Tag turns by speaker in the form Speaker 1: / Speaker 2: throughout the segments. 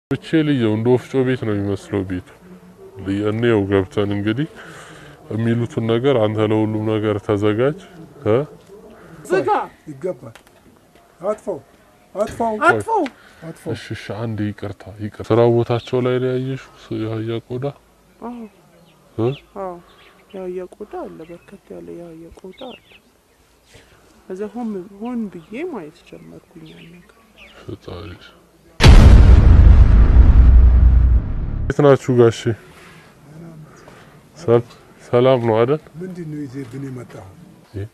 Speaker 1: ብቻ ልየው እንደ ወፍጮ ቤት ነው የሚመስለው ቤቱ። እንየው ገብተን እንግዲህ የሚሉትን ነገር አንተ ለሁሉም ነገር ተዘጋጅ እ
Speaker 2: ዝጋ፣
Speaker 3: ይገባል። አጥፋው አጥፋው
Speaker 2: አጥፈው።
Speaker 3: አጥፋው።
Speaker 1: እሺ እሺ፣ አንድ ይቅርታ ይቅርታ። ስራ ቦታቸው ላይ ነው ያየሽው የአህያ ቆዳ
Speaker 2: አዎ
Speaker 1: እ
Speaker 2: አዎ፣ የአህያ ቆዳ አለ፣ በርከት ያለ የአህያ ቆዳ አለ። ከዛ ሆን ሆን ብዬ ማየት ጀመርኩኝ ያን ነገር።
Speaker 1: ፈጣሪ የት ናችሁ ጋሼ? ሰል- ሰላም ነው አይደል?
Speaker 3: ምንድን ነው ይዘህብን የመጣኸው?
Speaker 1: ይህ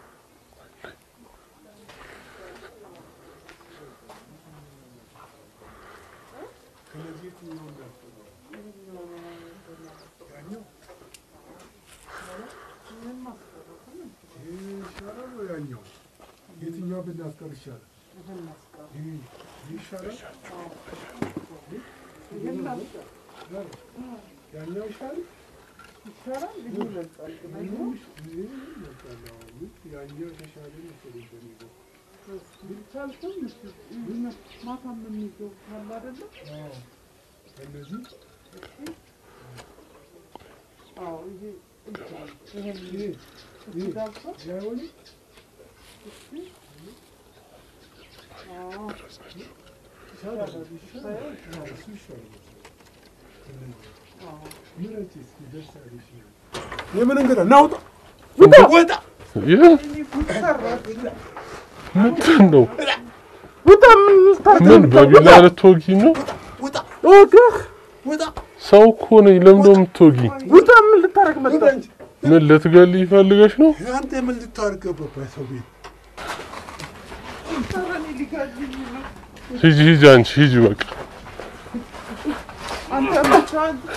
Speaker 3: ይሻላል ወይ ያኛው? የትኛው ብናስቀር ይሻላል? ይህ ይሻላል? ያኛው ይሻላል? ያኛው የተሻለ መሰለኝ በሚለው።
Speaker 2: ማታ የምንይዘው ካለ አይደለ?
Speaker 3: አዎ። ከእነዚህ
Speaker 2: አዎ፣ ይሄ ይሄን
Speaker 3: ይህ ይህ
Speaker 2: ዳብሶ
Speaker 3: አይሆንም?
Speaker 2: አዎ
Speaker 3: ይሻላል። ይሻላል። አዎ፣ እሱ ይሻላል። ከእነዚህ ምረጪ እስኪ ደስ ያለሽ ነው። የምን እንግዳ ናውጣ ወጣ
Speaker 1: ይህ ምንድን ነው?
Speaker 2: ውጣ! ምን ልታደርግ
Speaker 1: ምን
Speaker 2: ነው?
Speaker 1: በቢላ ልትወጊ ነው?
Speaker 3: ወጣ
Speaker 2: ወግህ!
Speaker 3: ወጣ
Speaker 1: ሰው እኮ ነኝ። ለምንድን ነው የምትወጊ?
Speaker 2: ውጣ! ምን ልታደርግ መጣ?
Speaker 3: ወጣ እንጂ
Speaker 1: ምን ልትገል ይፈልገሽ ነው?
Speaker 3: አንተ ምን ልታደርግ ገባህ ሰው ቤት?
Speaker 1: ሂጂ ሂጂ፣ አንቺ ሂጂ በቃ።
Speaker 2: አንተ ብቻ አንቺ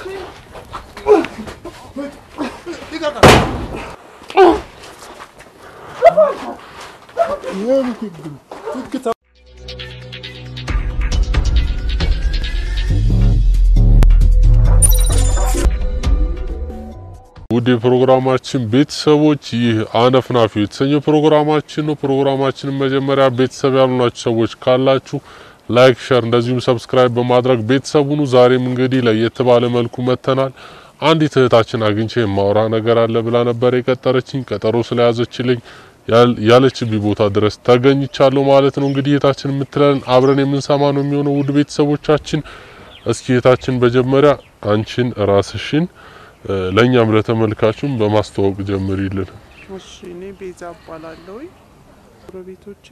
Speaker 1: ውድ የፕሮግራማችን ቤተሰቦች ይህ አነፍናፊ የተሰኘው ፕሮግራማችን ነው። ፕሮግራማችንን መጀመሪያ ቤተሰብ ያልሆናችሁ ሰዎች ካላችሁ ላይክ፣ ሸር እንደዚሁም ሰብስክራይብ በማድረግ ቤተሰቡኑ ዛሬም እንግዲህ ለየት ባለ መልኩ መጥተናል። አንዲት እህታችን አግኝቼ የማወራ ነገር አለ ብላ ነበር የቀጠረችኝ። ቀጠሮ ስለያዘችልኝ ያል- ያለችብኝ ቦታ ድረስ ተገኝቻለሁ ማለት ነው። እንግዲህ እህታችን የምትለን አብረን የምንሰማ ነው የሚሆነው። ውድ ቤተሰቦቻችን እስኪ እህታችን መጀመሪያ አንቺን ራስሽን እ፣ ለእኛም ለተመልካቹም በማስተዋወቅ ጀምሪልን።
Speaker 2: እሺ እኔ ቤዛ እባላለሁ። ጎረቤቶቼ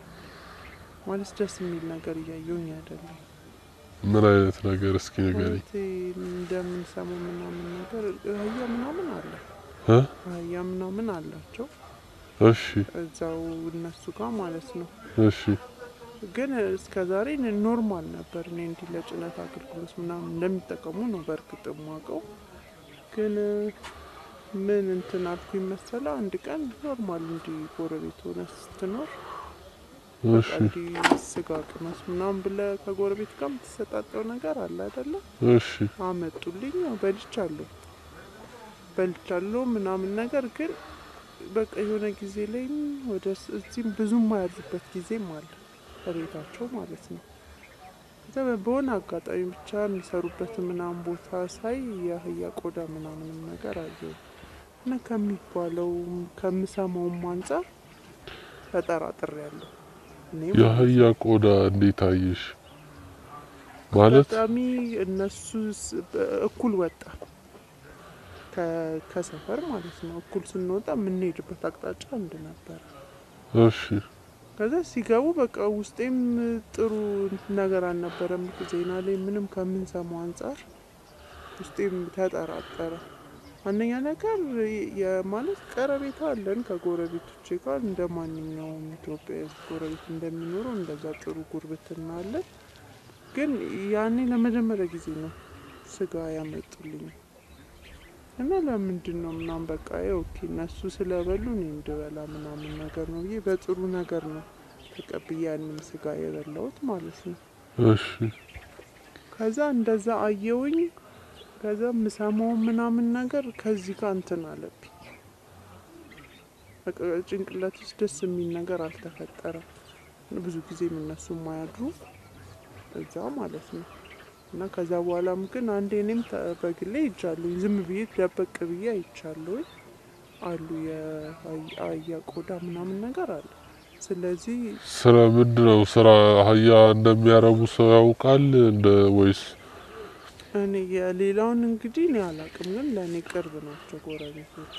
Speaker 2: ማለት ደስ የሚል ነገር እያየሁኝ አይደለም።
Speaker 1: ምን አይነት ነገር እስኪ ንገሪኝ።
Speaker 2: ማለት እንደምንሰማው ምናምን ነገር አህያ ምናምን አለ
Speaker 1: እ?
Speaker 2: አህያ ምናምን አላቸው
Speaker 1: እሺ
Speaker 2: እዛው እነሱ ጋር ማለት ነው።
Speaker 1: እሺ
Speaker 2: ግን እስከ ዛሬ ኖርማል ነበር። እኔ እንዲህ ለጭነት አገልግሎት ምናምን እንደሚጠቀሙ ነው በእርግጥ የማውቀው። ግን ምን እንትን አልኩኝ መሰለ አንድ ቀን ኖርማል እንዲህ ጎረቤት ሆነ ስትኖር
Speaker 1: እሺ
Speaker 2: እንዲህ ስጋ ቅመስ ምናምን ብለህ ከጎረቤት ጋር የምትሰጣጠው ነገር አለ አይደለ?
Speaker 1: እሺ
Speaker 2: አመጡልኝ፣ ያው በልቻለሁ በልቻለሁ ምናምን ነገር ግን በቃ የሆነ ጊዜ ላይም ወደ ስ- እዚህም ብዙም ማያድሩበት ጊዜም አለ በቤታቸው ማለት ነው። ከዛ በሆነ አጋጣሚ ብቻ የሚሰሩበት ምናምን ቦታ ሳይ የአህያ ቆዳ ምናምንም ነገር አየሁ እና ከሚባለው ከምሰማውም አንጻር ተጠራጥሬ ያለሁ እኔ ማለት ነው።
Speaker 1: የአህያ ቆዳ እንዴት አየሽ? ማለት
Speaker 2: አጋጣሚ እነሱ ስ- በ- እኩል ወጣ ከ- ከሰፈር ማለት ነው። እኩል ስንወጣ የምንሄድበት አቅጣጫ አንድ ነበረ።
Speaker 1: እሺ
Speaker 2: ከዛ ሲገቡ በቃ ውስጤም ጥሩ ነገር አልነበረም። ዜና ላይ ምንም ከምንሰማው አንጻር ውስጤም ተጠራጠረ። አንደኛ ነገር የማለት ቀረቤታ አለን ከጎረቤቶቼ ጋር እንደ ማንኛውም ኢትዮጵያ ጎረቤት እንደሚኖረው እንደዛ ጥሩ ጉርብትና አለን። ግን ያኔ ለመጀመሪያ ጊዜ ነው ስጋ ያመጡልኝ እና ለምንድን ነው ምናምን በቃ ኦኬ እነሱ ስለበሉ እኔ እንድበላ ምናምን ነገር ነው ብዬ በጥሩ ነገር ነው ተቀብዬ ያንን ስጋ የበላሁት ማለት ነው።
Speaker 1: እሺ
Speaker 2: ከዛ እንደዛ አየውኝ። ከዛ ምሰማው ምናምን ነገር ከዚህ ጋር እንትን አለብኝ። በቃ ጭንቅላት ውስጥ ደስ የሚል ነገር አልተፈጠረም። ብዙ ጊዜ እነሱ የማያድሩ እዛ ማለት ነው። እና ከዛ በኋላም ግን አንዴ እኔም ተ- በግሌ ይጃለሁ ዝም ብዬ ደበቅ ብዬ አይቻለሁ አሉ የአህያ ቆዳ ምናምን ነገር አለ። ስለዚህ
Speaker 1: ስለ ምንድን ነው ስራ አህያ እንደሚያረቡ ሰው ያውቃል እንደ ወይስ
Speaker 2: እኔ የሌላውን እንግዲህ እኔ አላቅም፣ ግን ለእኔ ቅርብ ናቸው ጎረቤቶች።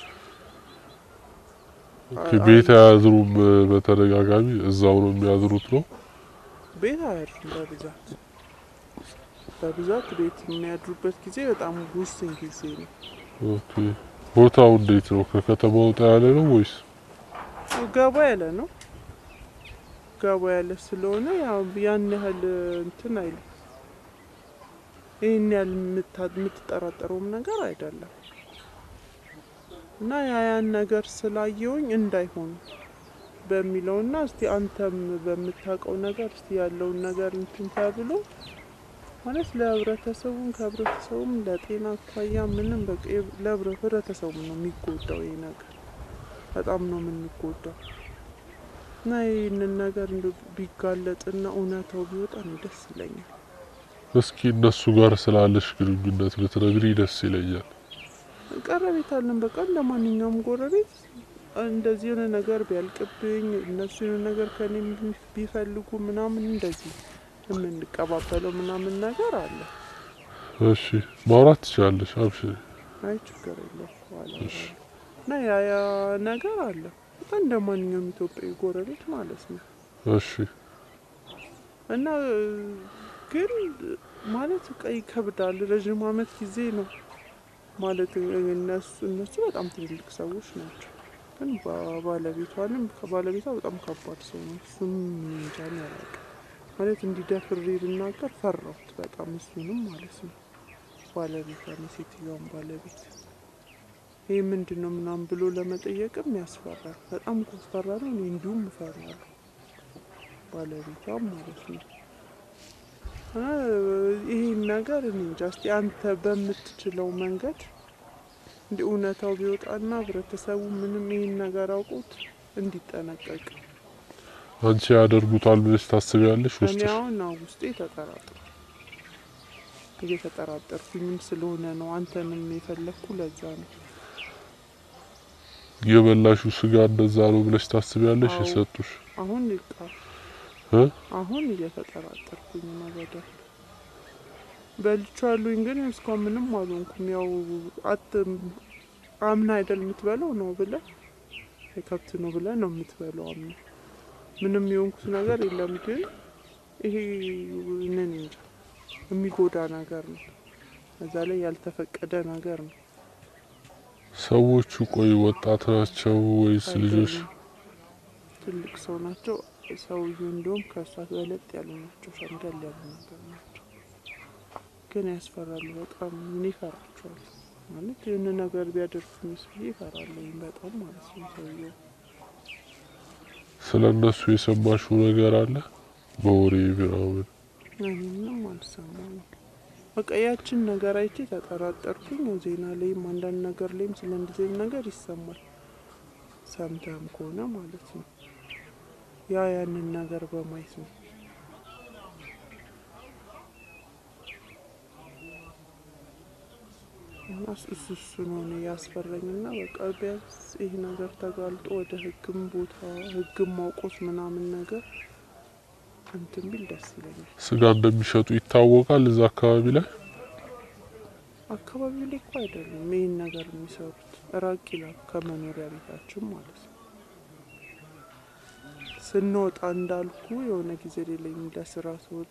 Speaker 1: ኦኬ፣ ቤት አያዝሩም? በተደጋጋሚ እዛው ነው የሚያዝሩት ነው?
Speaker 2: ቤት አያድሩም በብዛት በብዛት ቤት የሚያድሩበት ጊዜ በጣም ውስን ጊዜ ነው።
Speaker 1: ኦኬ። ቦታው እንዴት ነው? ከከተማ ወጣ ያለ ነው ወይስ?
Speaker 2: ገባ ያለ ነው። ገባ ያለ ስለሆነ ያው ያን ያህል እንትን አይልም። ይህን ያህል የምታ- የምትጠራጠረውም ነገር አይደለም እና ያ ያን ነገር ስላየውኝ እንዳይሆን በሚለውና እስቲ አንተም በምታውቀው ነገር እስቲ ያለውን ነገር እንትን ተብሎ ማለት ለህብረተሰቡም ከህብረተሰቡም ለጤና አኳያ ምንም በቃ የ- ለህብረተሰቡ ነው የሚጎዳው ይህ ነገር በጣም ነው የምንጎዳው እና ይህንን ነገር እንደ ቢጋለጥና እውነታው ቢወጣ ነው ደስ ይለኛል።
Speaker 1: እስኪ እነሱ ጋር ስላለሽ ግንኙነት ብትነግሪ ደስ ይለኛል።
Speaker 2: ቀረቤት አለን። በቃ እንደ ማንኛውም ጎረቤት እንደዚህ የሆነ ነገር ቢያልቅብኝ እነሱ የሆነ ነገር ከኔ ቢፈልጉ ምናምን እንደዚህ የምንቀባበለው ምናምን ነገር አለ።
Speaker 1: እሺ፣ ማውራት ትችላለሽ። አብሽሪ።
Speaker 2: አይ ችግር የለም በኋላ እላለሁ። እና ያ ያ ነገር አለ። በቃ እንደ ማንኛውም ኢትዮጵያዊ ጎረቤት ማለት ነው።
Speaker 1: እሺ፣
Speaker 2: እና ግን ማለት በቃ ይከብዳል። ረዥም ዓመት ጊዜ ነው ማለት እነሱ እነሱ በጣም ትልልቅ ሰዎች ናቸው። ግን ባ- ባለቤቷንም ከባለቤቷ በጣም ከባድ ሰው ነው። እሱም እንጃ እኔ አላውቅም ማለት እንዲደፍሬ ብናገር ፈራሁት በጣም እሱንም ማለት ነው። ባለቤቷን የሴትዮዋን ባለቤት ይህ ምንድን ነው ምናምን ብሎ ለመጠየቅም ያስፈራል። በጣም ኮስፈራ ነው። እኔ እንዲሁም እፈራለሁ ባለቤቷም ማለት ነው። እና ይህን ነገር እኔ እንጃ እስቲ አንተ በምትችለው መንገድ እንዲ እውነታው ቢወጣና ህብረተሰቡ ምንም ይህን ነገር አውቁት እንዲጠነቀቅ
Speaker 1: አንቺ ያደርጉታል ብለሽ ታስቢያለሽ?
Speaker 2: እኔ
Speaker 1: ውስጥሽ
Speaker 2: አሁን አዎ ውስጤ ተጠራጥሯል። እየተጠራጠርኩኝም ስለሆነ ነው አንተንም የፈለግኩ ለዛ ነው።
Speaker 1: የበላሹ ስጋ እንደዛ ነው ብለሽ ታስቢያለሽ?
Speaker 2: አዎ።
Speaker 1: የሰጡሽ
Speaker 2: አሁን ይቃ
Speaker 1: እ?
Speaker 2: አሁን እየተጠራጠርኩኝ ነው በደንብ በልቻሉኝ፣ ግን እስካሁን ምንም አልሆንኩም። ያው አት አምና አይደል የምትበላው ነው ብለ የከብት ነው ብለ ነው የምትበላው አምና ምንም የሆንኩት ነገር የለም። ግን ይሄ ምን እንጃ የሚጎዳ ነገር ነው። እዛ ላይ ያልተፈቀደ ነገር ነው።
Speaker 1: ሰዎቹ ቆይ ወጣት ናቸው ወይስ ልጆች?
Speaker 2: አይደሉም። ትልቅ ሰው ናቸው። ሰውዬው እንዲሁም ከእሷ በለጥ ያሉ ናቸው። ሸምገል ያሉ ነገር ናቸው። ግን ያስፈራሉ በጣም እኔ ይፈራቸዋል ማለት ይህን ነገር ቢያደርጉኝስ ብዬ ይፈራለኝ በጣም ማለት ነው። ሰውየው
Speaker 1: ስለ እነሱ የሰማሽው ነገር አለ በወሬ ምናምን?
Speaker 2: እኔ ምንም አልሰማሁም። በቃ ያችን ነገር አይቼ ተጠራጠርኩኝ። ዜና ላይም አንዳንድ ነገር ላይም ስለ እንደዚህ አይነት ነገር ይሰማል። ሰምተህም ከሆነ ማለት ነው ያ ያንን ነገር በማየት ነው እና እሱ እሱ እሱ ነው እኔ ያስፈራኝና በቃ ቢያንስ ይህ ነገር ተጋልጦ ወደ ሕግም ቦታ ሕግም ማውቆት ምናምን ነገር እንትን ቢል ደስ ይለኛል።
Speaker 1: ስጋ እንደሚሸጡ ይታወቃል እዛ አካባቢ ላይ?
Speaker 2: አካባቢው ላይ እኮ አይደሉም ይህን ነገር የሚሰሩት ራቅ ይላል ከመኖሪያ ቤታችን ማለት ነው። ስንወጣ እንዳልኩ የሆነ ጊዜ ሌለኝ ለስራ ስወጣ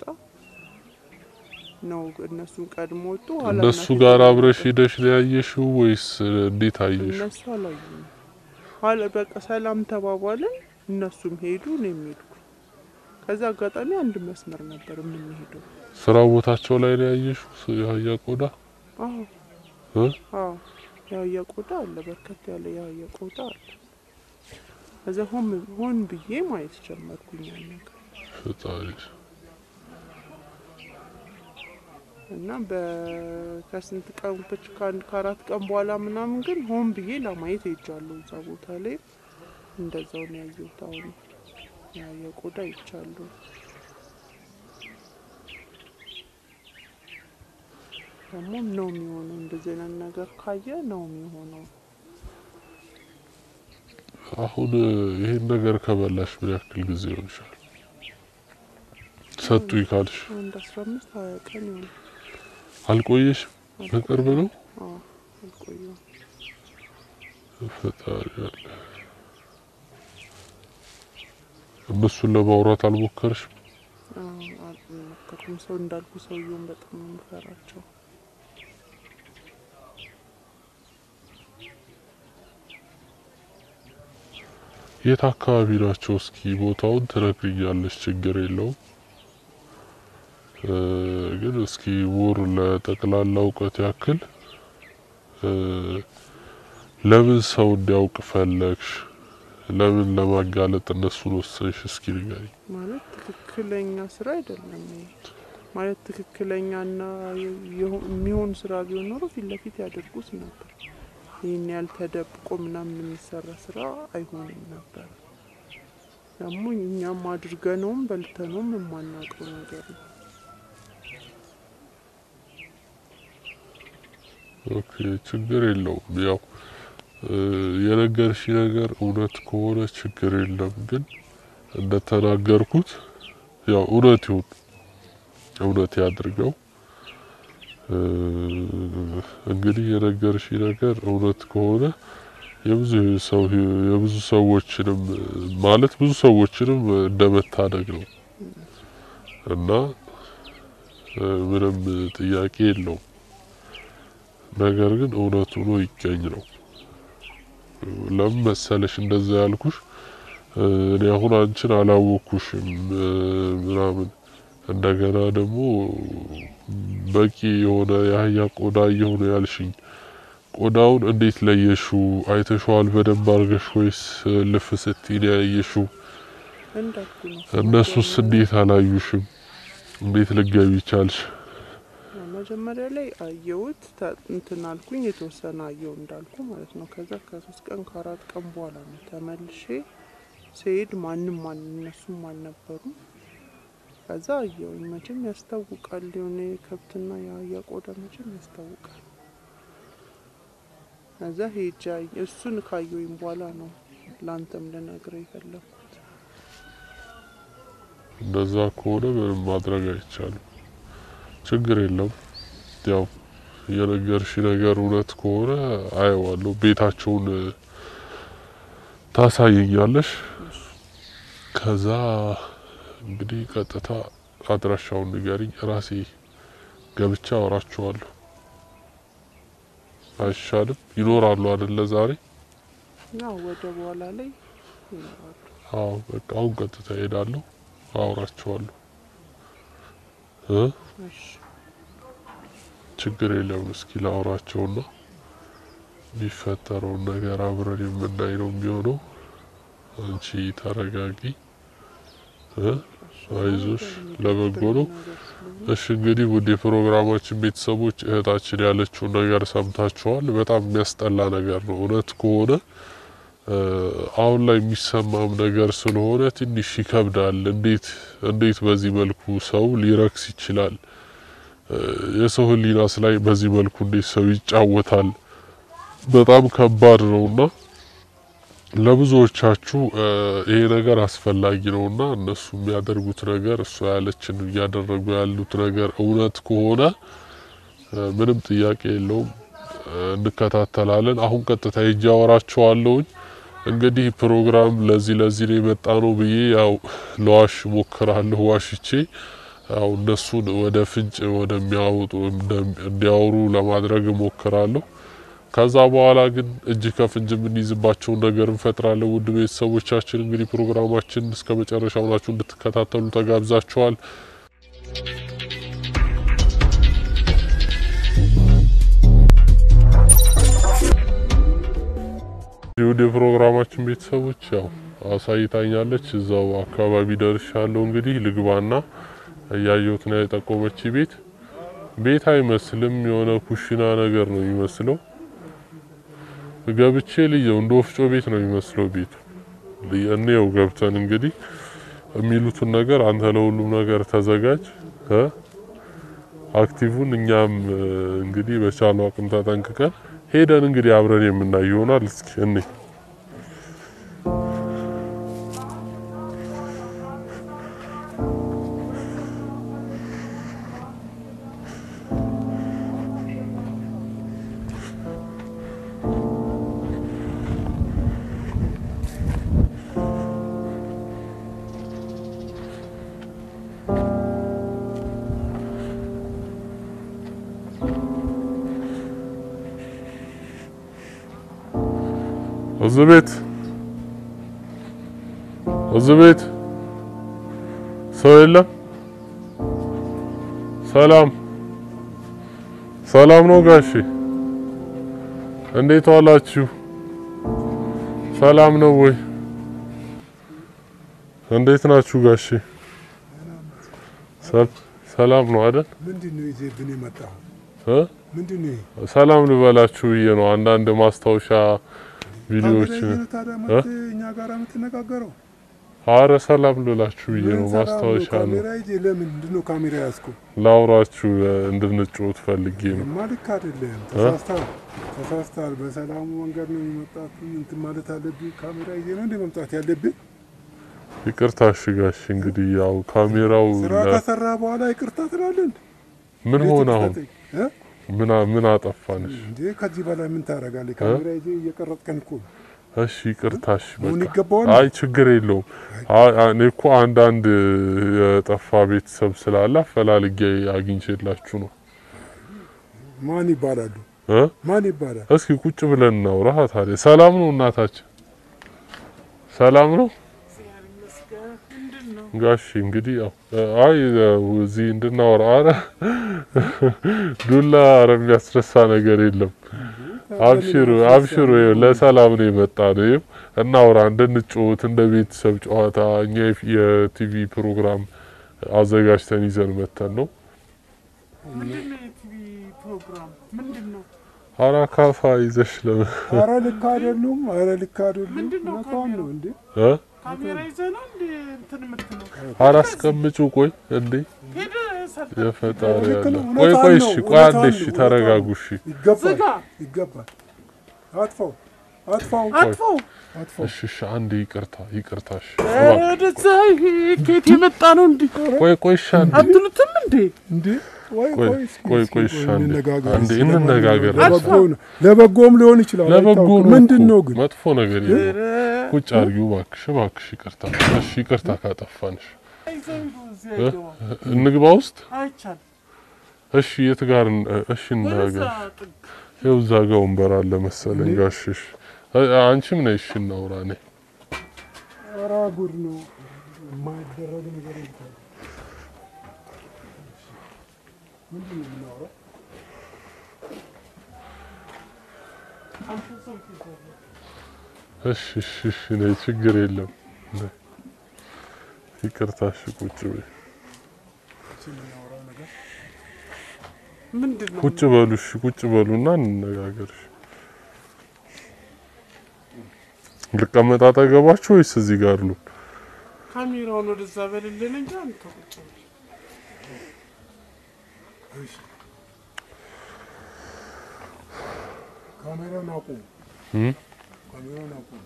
Speaker 2: ነው እነሱን ቀድሞ ወጡ። ኋላ
Speaker 1: እነሱ
Speaker 2: እናቴ
Speaker 1: ጋር
Speaker 2: ደግሞ
Speaker 1: አብረሽ
Speaker 2: ወጣች።
Speaker 1: ሄደሽ ነው ያየሽው ወይስ እንዴት አየሽ?
Speaker 2: እነሱ አላዩም። ኋላ በቃ ሰላም ተባባልን። እነሱም ሄዱ፣ እኔም ሄድኩ። ከዛ አጋጣሚ አንድ መስመር ነበር የምንሄደው።
Speaker 1: ስራ ቦታቸው ላይ ነው ያየሽው የአህያ ቆዳ?
Speaker 2: አዎ
Speaker 1: እ?
Speaker 2: አዎ የአህያ ቆዳ አለ፣ በርከት ያለ የአህያ ቆዳ አለ። ከዛ ሆን ሆን ብዬ ማየት ጀመርኩኝ ያን ነገር
Speaker 1: ፈጣሪ
Speaker 2: እና በ- ከስንት ቀን ብቻ ከአንድ ከአራት ቀን በኋላ ምናምን ግን ሆን ብዬ ለማየት ሄጃለሁ። እዛ ቦታ ላይ እንደዛው ነው ያየሁት። አሁን የአህያ ቆዳ ይቻለሁ። ደግሞ ነው የሚሆነው። እንደዚህ አይነት ነገር ካየ ነው የሚሆነው።
Speaker 1: አሁን ይሄን ነገር ከበላሽ ምን ያክል ጊዜ ይሆንሻል? ሰጡኝ ካልሽ
Speaker 2: አንድ አስራ አምስት ሀያ ቀን ይሆናል።
Speaker 1: አልቆየሽም? በቅርብ ነው።
Speaker 2: አዎ አልቆየም።
Speaker 1: ፈጣሪ አለ። እነሱን ለማውራት አልሞከርሽም?
Speaker 2: አዎ፣ አልሞከርኩም። ሰው እንዳልኩ ሰውየውን በጣም ነው የምፈራቸው።
Speaker 1: የት አካባቢ ናቸው? እስኪ ቦታውን ትነግሪኛለሽ? ችግር የለውም እ ግን እስኪ ሞር ለጠቅላላ እውቀት ያክል እ ለምን ሰው እንዲያውቅ ፈለግሽ? ለምን ለማጋለጥ እነሱን ወሰንሽ? እስኪ ንገሪኝ።
Speaker 2: ማለት ትክክለኛ ስራ አይደለም ይሄ። ማለት ትክክለኛና የሆ- የሚሆን ስራ ቢሆን ኖሮ ፊት ለፊት ያደርጉት ነበር። ይህን ያህል ተደብቆ ምናምን የሚሰራ ስራ አይሆንም ነበር። ደግሞ እኛም አድርገነውም በልተነውም የማናውቀው ነገር ነው።
Speaker 1: ኦኬ ችግር የለውም። ያው እ የነገርሽ ነገር እውነት ከሆነ ችግር የለም። ግን እንደተናገርኩት ያው እውነት ይሁን እውነት ያድርገው። እ እንግዲህ የነገርሽ ነገር እውነት ከሆነ የብዙ ሰው ህይወ- የብዙ ሰዎችንም ማለት ብዙ ሰዎችንም እንደመታደግ ነው እና እ ምንም ጥያቄ የለውም። ነገር ግን እውነቱ ሆኖ ይገኝ ነው። ለምን መሰለሽ እንደዛ ያልኩሽ? እ እኔ አሁን አንቺን አላወኩሽም እ ምናምን እንደገና ደግሞ በቂ የሆነ የአህያ ቆዳ እየሆነ ያልሽኝ ቆዳውን እንዴት ለየሹ? አይተሸዋል በደንብ አድርገሽ ወይስ ልፍ ስትይ ነው ያየሽው?
Speaker 2: እንዳልኩ ነው።
Speaker 1: እነሱስ እንዴት አላዩሽም? እንዴት ልገቢ ቻልሽ?
Speaker 2: መጀመሪያ ላይ አየሁት ተ- እንትን አልኩኝ የተወሰነ አየው እንዳልኩ ማለት ነው። ከዛ ከሶስት ቀን ከአራት ቀን በኋላ ነው ተመልሼ ስሄድ ማንም ማን እነሱም አልነበሩም። ከዛ አየውኝ መቼም ያስታውቃል የሆነ የከብትና የአህያ ቆዳ መቼም ያስታውቃል። ከዛ ሄጃ እሱን ካየውኝ በኋላ ነው ለአንተም ልነግርህ የፈለግኩት።
Speaker 1: እንደዛ ከሆነ ምንም ማድረግ አይቻልም። ችግር የለም። ያው የነገርሽ ነገር እውነት ከሆነ አየዋለሁ። ቤታቸውን እ ታሳየኛለሽ። ከዛ እንግዲህ ቀጥታ አድራሻውን ንገሪኝ፣ ራሴ ገብቻ አወራቸዋለሁ። አይሻልም? ይኖራሉ አይደለ ዛሬ?
Speaker 2: ያው ወደ በኋላ ላይ ይኖራሉ።
Speaker 1: አዎ በቃ አሁን ቀጥታ እሄዳለሁ፣ አወራቸዋለሁ እ
Speaker 2: እሺ
Speaker 1: ችግር የለውም። እስኪ ላውራቸውና የሚፈጠረውን ነገር አብረን የምናይ ነው የሚሆነው። አንቺ ተረጋጊ እ አይዞሽ፣ ለበጎ ነው። እሺ እንግዲህ ውድ የፕሮግራማችን ቤተሰቦች እህታችን ያለችውን ነገር ሰምታችኋል። በጣም የሚያስጠላ ነገር ነው እውነት ከሆነ እ አሁን ላይ የሚሰማም ነገር ስለሆነ ትንሽ ይከብዳል። እንዴት እንዴት በዚህ መልኩ ሰው ሊረክስ ይችላል? እ የሰው ሕሊናስ ላይ በዚህ መልኩ እንዴት ሰው ይጫወታል? በጣም ከባድ ነውና ለብዙዎቻችሁ እ ይሄ ነገር አስፈላጊ ነውና እነሱ የሚያደርጉት ነገር እሷ ያለችን እያደረጉ ያሉት ነገር እውነት ከሆነ እ ምንም ጥያቄ የለውም እ እንከታተላለን። አሁን ቀጥታ ሄጄ አወራቸዋለሁኝ። እንግዲህ ፕሮግራም ለዚህ ለዚህ ነው የመጣ ነው ብዬ ያው ለዋሽ ሞክራለሁ ዋሽቼ ያው እነሱን ወደ ፍንጭ ወደሚያወጡ እንዲያወሩ ለማድረግ እሞክራለሁ። ከዛ በኋላ ግን እጅ ከፍንጅ የምንይዝባቸውን ነገር እንፈጥራለን። ውድ ቤተሰቦቻችን እንግዲህ ፕሮግራማችን እስከ መጨረሻው ናችሁ እንድትከታተሉ ተጋብዛችኋል። ውድ የፕሮግራማችን ቤተሰቦች ያው አሳይታኛለች። እዛው አካባቢ ደርሻለሁ። እንግዲህ ልግባና እያየሁት ነው የጠቆመች ቤት ቤት አይመስልም። የሆነ ኩሽና ነገር ነው የሚመስለው። ገብቼ ልየው እንደ ወፍጮ ቤት ነው የሚመስለው ቤቱ። እንየው ገብተን እንግዲህ የሚሉትን ነገር አንተ ለሁሉም ነገር ተዘጋጅ እ አክቲቭን እኛም እ፣ እንግዲህ በቻለው አቅም ተጠንቅቀን ሄደን እንግዲህ አብረን የምናይ ይሆናል። እስኪ እኔ እዚህ ቤት እዚህ ቤት ሰው የለም። ሰላም ሰላም ነው ጋሼ፣ እንዴት ዋላችሁ? ሰላም ነው ወይ? እንዴት ናችሁ ጋሼ? ሰል- ሰላም ነው አይደል?
Speaker 3: ምንድን ነው ይዘህብን የመጣኸው?
Speaker 1: እ?
Speaker 3: ምንድን ነው ይሄ?
Speaker 1: ሰላም ልበላችሁ ብዬ ነው። አንዳንድ ማስታወሻ ቪዲዮዎችን
Speaker 3: ካሜራ ይዘህ ታዲያ መጥተህ እኛ ጋር የምትነጋገረው?
Speaker 1: አረ ሰላም ልላችሁ ብዬ ነው።
Speaker 3: ምን ሰላም
Speaker 1: ማስታወሻ ነው
Speaker 3: ካሜራ ይዘህ ለምን? ምንድን ነው ካሜራ ያዝከው?
Speaker 1: ላውራችሁ እ፣ እንድንጫወት ፈልጌ ነው።
Speaker 3: እማ ልክ አይደለም። ተሳስተሃል፣ ተሳስተሃል። በሰላሙ መንገድ ነው የመጣት እንትን ማለት አለብህ። ካሜራ ይዘህ ነው እንደ መምጣት ያለብህ።
Speaker 1: ይቅርታ እሺ ጋሼ። እንግዲህ ያው ካሜራው
Speaker 3: ስራ
Speaker 1: ለ-
Speaker 3: ከሰራ በኋላ ይቅርታ ትላለህ እንዴ?
Speaker 1: ምን
Speaker 3: እንዴት
Speaker 1: ሆነ አሁን?
Speaker 3: ይቅርታ ጠይቅ? እ?
Speaker 1: ምን አ- ምን አጠፋንሽ?
Speaker 3: እንዴ ከዚህ በላይ ምን ታደርጋለህ? ካሜራ ይዘህ እየቀረጥከን እኮ ነው።
Speaker 1: እሺ ይቅርታ እሺ።
Speaker 3: አሁን
Speaker 1: በቃ
Speaker 3: ይገባዋል።
Speaker 1: አይ ችግር የለውም። አይ አይ፣ እኔ እኮ አንዳንድ እ፣ የጠፋ ቤተሰብ ስላለ አፈላልጌ አግኝቼላችሁ ነው
Speaker 3: ማን ይባላሉ?
Speaker 1: እ?
Speaker 3: ማን ይባላል?
Speaker 1: እስኪ ቁጭ ብለን እናውራ ታዲያ። ሰላም ነው እናታችን? ሰላም ነው
Speaker 2: ምንድን ነው
Speaker 1: ጋሺ እንግዲህ ያው አይ እዚህ እንድናወራ አረ ዱላ አረ የሚያስረሳ ነገር የለም። አብሽሩ አብሽሩ፣ ይኸው ለሰላም ነው የመጣ ነው። ይኸው እናውራ፣ እንድንጫወት እንደ ቤተሰብ ጨዋታ እኛ የፊ- የቲቪ ፕሮግራም አዘጋጅተን ይዘን መተን ነው።
Speaker 2: ምንድን ነው የቲቪ ፕሮግራም ምንድን ነው?
Speaker 1: አራ ካፋ ይዘሽ ለምን
Speaker 3: አረ ልክ አይደሉም። አረ ልክ አይደሉም።
Speaker 2: ምንድን ነው
Speaker 3: እውነቷን ነው እንዴ?
Speaker 1: እ?
Speaker 2: ካሜራ ይዘህ ነው እንደ እንትን የምትለው?
Speaker 1: አራ አስቀምጩ። ቆይ እንዴ
Speaker 2: ሄደህ ሰርተህ
Speaker 1: የፈጣሪ
Speaker 3: ልክ
Speaker 1: ያለ
Speaker 3: ነው፣
Speaker 1: ቆይ
Speaker 3: እውነቷን
Speaker 1: ቆይ
Speaker 3: ነው፣
Speaker 1: እሺ ቆይ አንዴ
Speaker 3: እውነቷን
Speaker 1: እሺ
Speaker 3: ነው፣
Speaker 1: ተረጋጉ
Speaker 3: እውነቷን
Speaker 1: እሺ
Speaker 3: ይገባል፣
Speaker 2: ዝጋ።
Speaker 3: ይገባል። አጥፋው፣ አጥፋው፣
Speaker 2: አጥፈው።
Speaker 3: አጥፋው።
Speaker 1: እሺ እሺ አንዴ ይቅርታ ይቅርታ እሺ
Speaker 2: ኧረ ወደዛ ይሄ ከየት የመጣ ነው እንዲህ
Speaker 1: ቆይ ቆይ እሺ አንዴ
Speaker 2: አትሉትም እንዴ?
Speaker 3: እንዴ ወይ
Speaker 1: ቆይ
Speaker 3: ቆይ እስኪ
Speaker 1: ቆይ
Speaker 3: እስኪ
Speaker 1: ቆይ እሺ አንዴ
Speaker 3: እንነጋገር
Speaker 1: አንዴ
Speaker 3: እስኪ።
Speaker 1: እንነጋገር
Speaker 3: ለበጎ ነው፣ ለበጎም ሊሆን ይችላል።
Speaker 1: ለበጎ
Speaker 3: አይታወቅም።
Speaker 1: ነው
Speaker 3: ምንድን
Speaker 1: እኮ።
Speaker 3: ነው ግን
Speaker 1: መጥፎ ነገር የለም
Speaker 2: ኧረ
Speaker 1: ቁጭ አድርጊው እባክሽ እባክሽ ይቅርታ እሺ ይቅርታ ካጠፋንሽ
Speaker 2: ይዘው ሂዱ፣ እዚህ
Speaker 1: እ?
Speaker 2: አይገባም።
Speaker 1: እንግባ ውስጥ
Speaker 2: አይቻልም።
Speaker 1: እሺ የት ጋር እን- እሺ
Speaker 2: ወደዛ
Speaker 1: እናገር
Speaker 2: ጥግ
Speaker 1: ይኸው እዛ ጋር ወንበር አለ መሰለኝ ጋሽሽ እ- አንቺም ነይ እሺ እናውራ ነይ
Speaker 3: ኧረ ጉድ ነው የማይደረግ ነገር የለም። ምንድን ነው የምናወራው?
Speaker 2: አንተ ሰው ትይዛለህ።
Speaker 1: እሺ እሺ እሺ ነይ ችግር የለም ነይ። ይቅርታ እሺ ቁጭ በይ
Speaker 3: እሺ፣ የምናወራው ነገር
Speaker 2: ምንድን ነው?
Speaker 1: ቁጭ በሉ እሺ ቁጭ በሉና እንነጋገር እሺ ልቀመጥ አጠገባችሁ ወይስ እዚህ ጋር ሉ
Speaker 2: ካሜራውን ወደዛ በልልን እንጂ አንተ ቁጭ በል።
Speaker 3: ካሜራውን አቁሙ፣
Speaker 1: እም?
Speaker 3: ካሜራውን አቁሙ።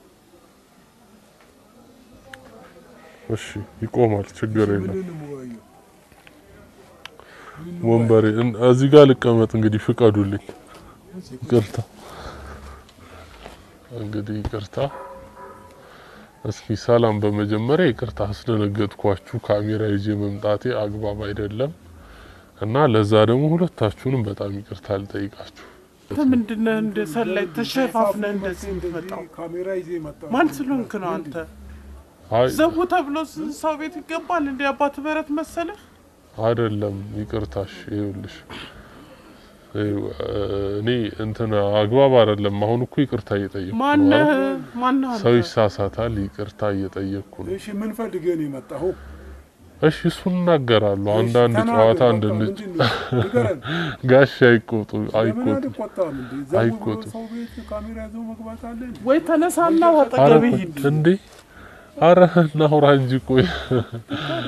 Speaker 1: እሺ ይቆማል ችግር የለም
Speaker 3: ምንድን ነው የምወያየው?
Speaker 1: ወንበሬ እን- እዚህ ጋር ልቀመጥ እንግዲህ ፍቀዱልኝ ይቅርታ እንግዲህ ይቅርታ እስኪ ሰላም በመጀመሪያ ይቅርታ አስደነገጥኳችሁ ካሜራ ይዤ መምጣቴ አግባብ አይደለም እና ለዛ ደግሞ ሁለታችሁንም በጣም ይቅርታ ልጠይቃችሁ
Speaker 2: አንተ ምንድን ነህ እንደ ሰላይ ተሸፋፍነህ እንደዚህ የምትመጣው?
Speaker 3: ካሜራ ይዘህ መጣሁ።
Speaker 2: ማን ስለሆንክ ነው አንተ?
Speaker 1: አይ
Speaker 2: ዘቡ ተብሎ ስ- ሰው ቤት ይገባል እንደ አባት በረት መሰለህ?
Speaker 1: አይደለም ይቅርታሽ ይኸውልሽ ይኸው፣ እኔ እንትን አግባብ አይደለም አሁን እኮ ይቅርታ እየጠየቅኩ ነው
Speaker 2: ማነህ
Speaker 1: አይደል?
Speaker 2: ማነህ
Speaker 1: ሰው
Speaker 2: አንተ?
Speaker 1: ይሳሳታል ይቅርታ እየጠየቅኩ ነው
Speaker 3: እሺ ምን ፈልገህ ነው የመጣኸው?
Speaker 1: እሺ እሱን እናገራለሁ አንዳንድ
Speaker 3: ተናገር፣
Speaker 1: ጨዋታ
Speaker 3: በቃ
Speaker 1: እንድንጭ
Speaker 3: ምንድን ነው? ንገረን።
Speaker 1: ጋሽ አይቆጡ
Speaker 3: ለምን
Speaker 1: አይቆጡ
Speaker 3: አልቆጣም እንዴ? ዘው ብሎ
Speaker 1: አይቆጡም።
Speaker 3: ሰው ቤት ካሜራ ይዞ መግባት አለ እንዴ?
Speaker 2: ወይ ተነሳና
Speaker 1: አረ
Speaker 2: አጠገቤ ሂድ።
Speaker 1: እንዴ አረ እናውራ እንጂ ቆይ
Speaker 3: ታዲያ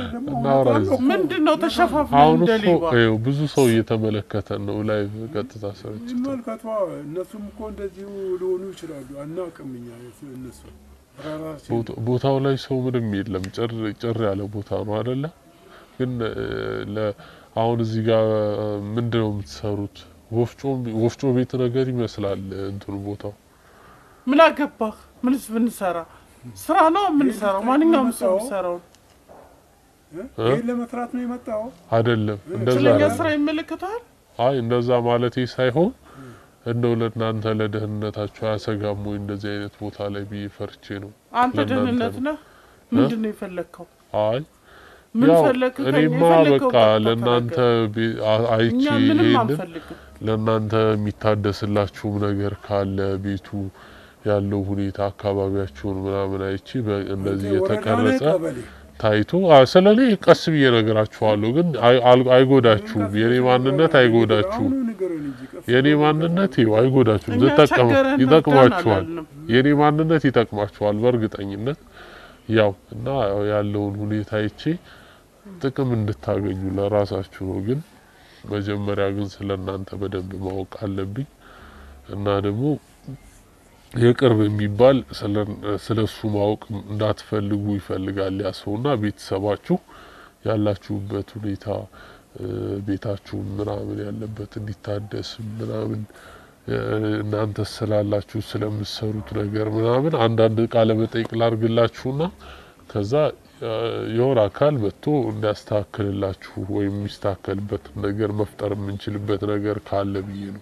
Speaker 3: ደግሞ
Speaker 1: እናውራ
Speaker 3: እውነቷን ነው እኮ።
Speaker 2: ምንድን ነው ተሸፋፍነን
Speaker 1: አሁን
Speaker 2: እንደ
Speaker 1: እኮ
Speaker 2: ሌባ?
Speaker 1: ይኸው ብዙ ሰው እየተመለከተን ነው። ላይቭ ቀጥታ ስርጭት
Speaker 3: ይመልከቷ። እነሱም እኮ እንደዚሁ ሊሆኑ ይችላሉ። አናውቅም እኛ እነሱ ራሳችን
Speaker 1: ቦታ- ቦታው ላይ ሰው ምንም የለም። ጭር ጭር ያለ ቦታ ነው አይደለ? ግን እ፣ ለ አሁን እዚህ ጋር ምንድን ነው የምትሰሩት? ወፍጮ ወፍጮ ቤት ነገር ይመስላል እንትኑ ቦታው።
Speaker 2: ምን አገባህ? ምንስ ብንሰራ ስራ ነው የምንሰራው። ማንኛውም ሰው የሚሰራው
Speaker 3: እ? ይህን ለመስራት ነው የመጣው።
Speaker 1: አይደለም እንደዛ
Speaker 2: ስለኛ
Speaker 1: አይደለም።
Speaker 2: ስራ ይመለከታል።
Speaker 1: አይ እንደዛ ማለቴ ሳይሆን እንደው ለእናንተ ለደህንነታችሁ አያሰጋም ወይ እንደዚህ አይነት ቦታ ላይ ብዬ ፈርቼ ነው።
Speaker 2: አንተ
Speaker 1: ለእናንተ
Speaker 2: ደህንነት
Speaker 1: ነው።
Speaker 2: ነህ። ምንድን ነው የፈለግከው?
Speaker 1: አይ
Speaker 2: ምን
Speaker 1: ያው
Speaker 2: ፈለግህ? ከእኛ
Speaker 1: እኔማ
Speaker 2: የፈለግከው
Speaker 1: በቃ
Speaker 2: ቀጥታ
Speaker 1: ለእናንተ
Speaker 2: ተናገር።
Speaker 1: ቤ- አ- አይቼ
Speaker 2: እኛ ምንም
Speaker 1: ይሄንን
Speaker 2: አንፈልግም።
Speaker 1: ለእናንተ የሚታደስላችሁም ነገር ካለ ቤቱ ያለው ሁኔታ አካባቢያችሁን ምናምን አይቼ በ- እንደዚህ
Speaker 3: ወረዳ ላይ
Speaker 1: የተቀረጸ
Speaker 3: ቀበሌ
Speaker 1: ታይቶ ስለ እኔ ቀስ ብዬ ነገራችኋለሁ፣ ግን አይ- አል- አይጎዳችሁም። የኔ ማንነት አይጎዳችሁም።
Speaker 3: አሁኑ ንገረን እንጂ ቀስ
Speaker 1: የኔ
Speaker 3: ብሎ
Speaker 1: ማንነት ይኸው አይጎዳችሁም፣
Speaker 2: እኛ
Speaker 1: ዝጠቀሙ
Speaker 2: ቸገረን
Speaker 1: ይጠቅማችኋል።
Speaker 2: አላልንም።
Speaker 1: የኔ ማንነት ይጠቅማችኋል በእርግጠኝነት ያው እና ያው ያለውን ሁኔታ አይቼ ጥቅም እንድታገኙ ለራሳችሁ ነው። ግን መጀመሪያ ግን ስለ እናንተ በደንብ ማወቅ አለብኝ እና ደግሞ የቅርብ የሚባል ስለ እሱ ማወቅ እንዳትፈልጉ ይፈልጋል ያ ሰውና ቤተሰባችሁ ያላችሁበት ሁኔታ እ፣ ቤታችሁን ምናምን ያለበት እንዲታደስ ምናምን እ፣ እናንተ ስላላችሁ ስለምትሰሩት ነገር ምናምን አንዳንድ ቃለ መጠይቅ ላርግላችሁና ከዛ እ፣ የሆነ አካል መጥቶ እንዲያስተካክልላችሁ ወይም የሚስተካከልበት ነገር መፍጠር የምንችልበት ነገር ካለ ብዬ ነው።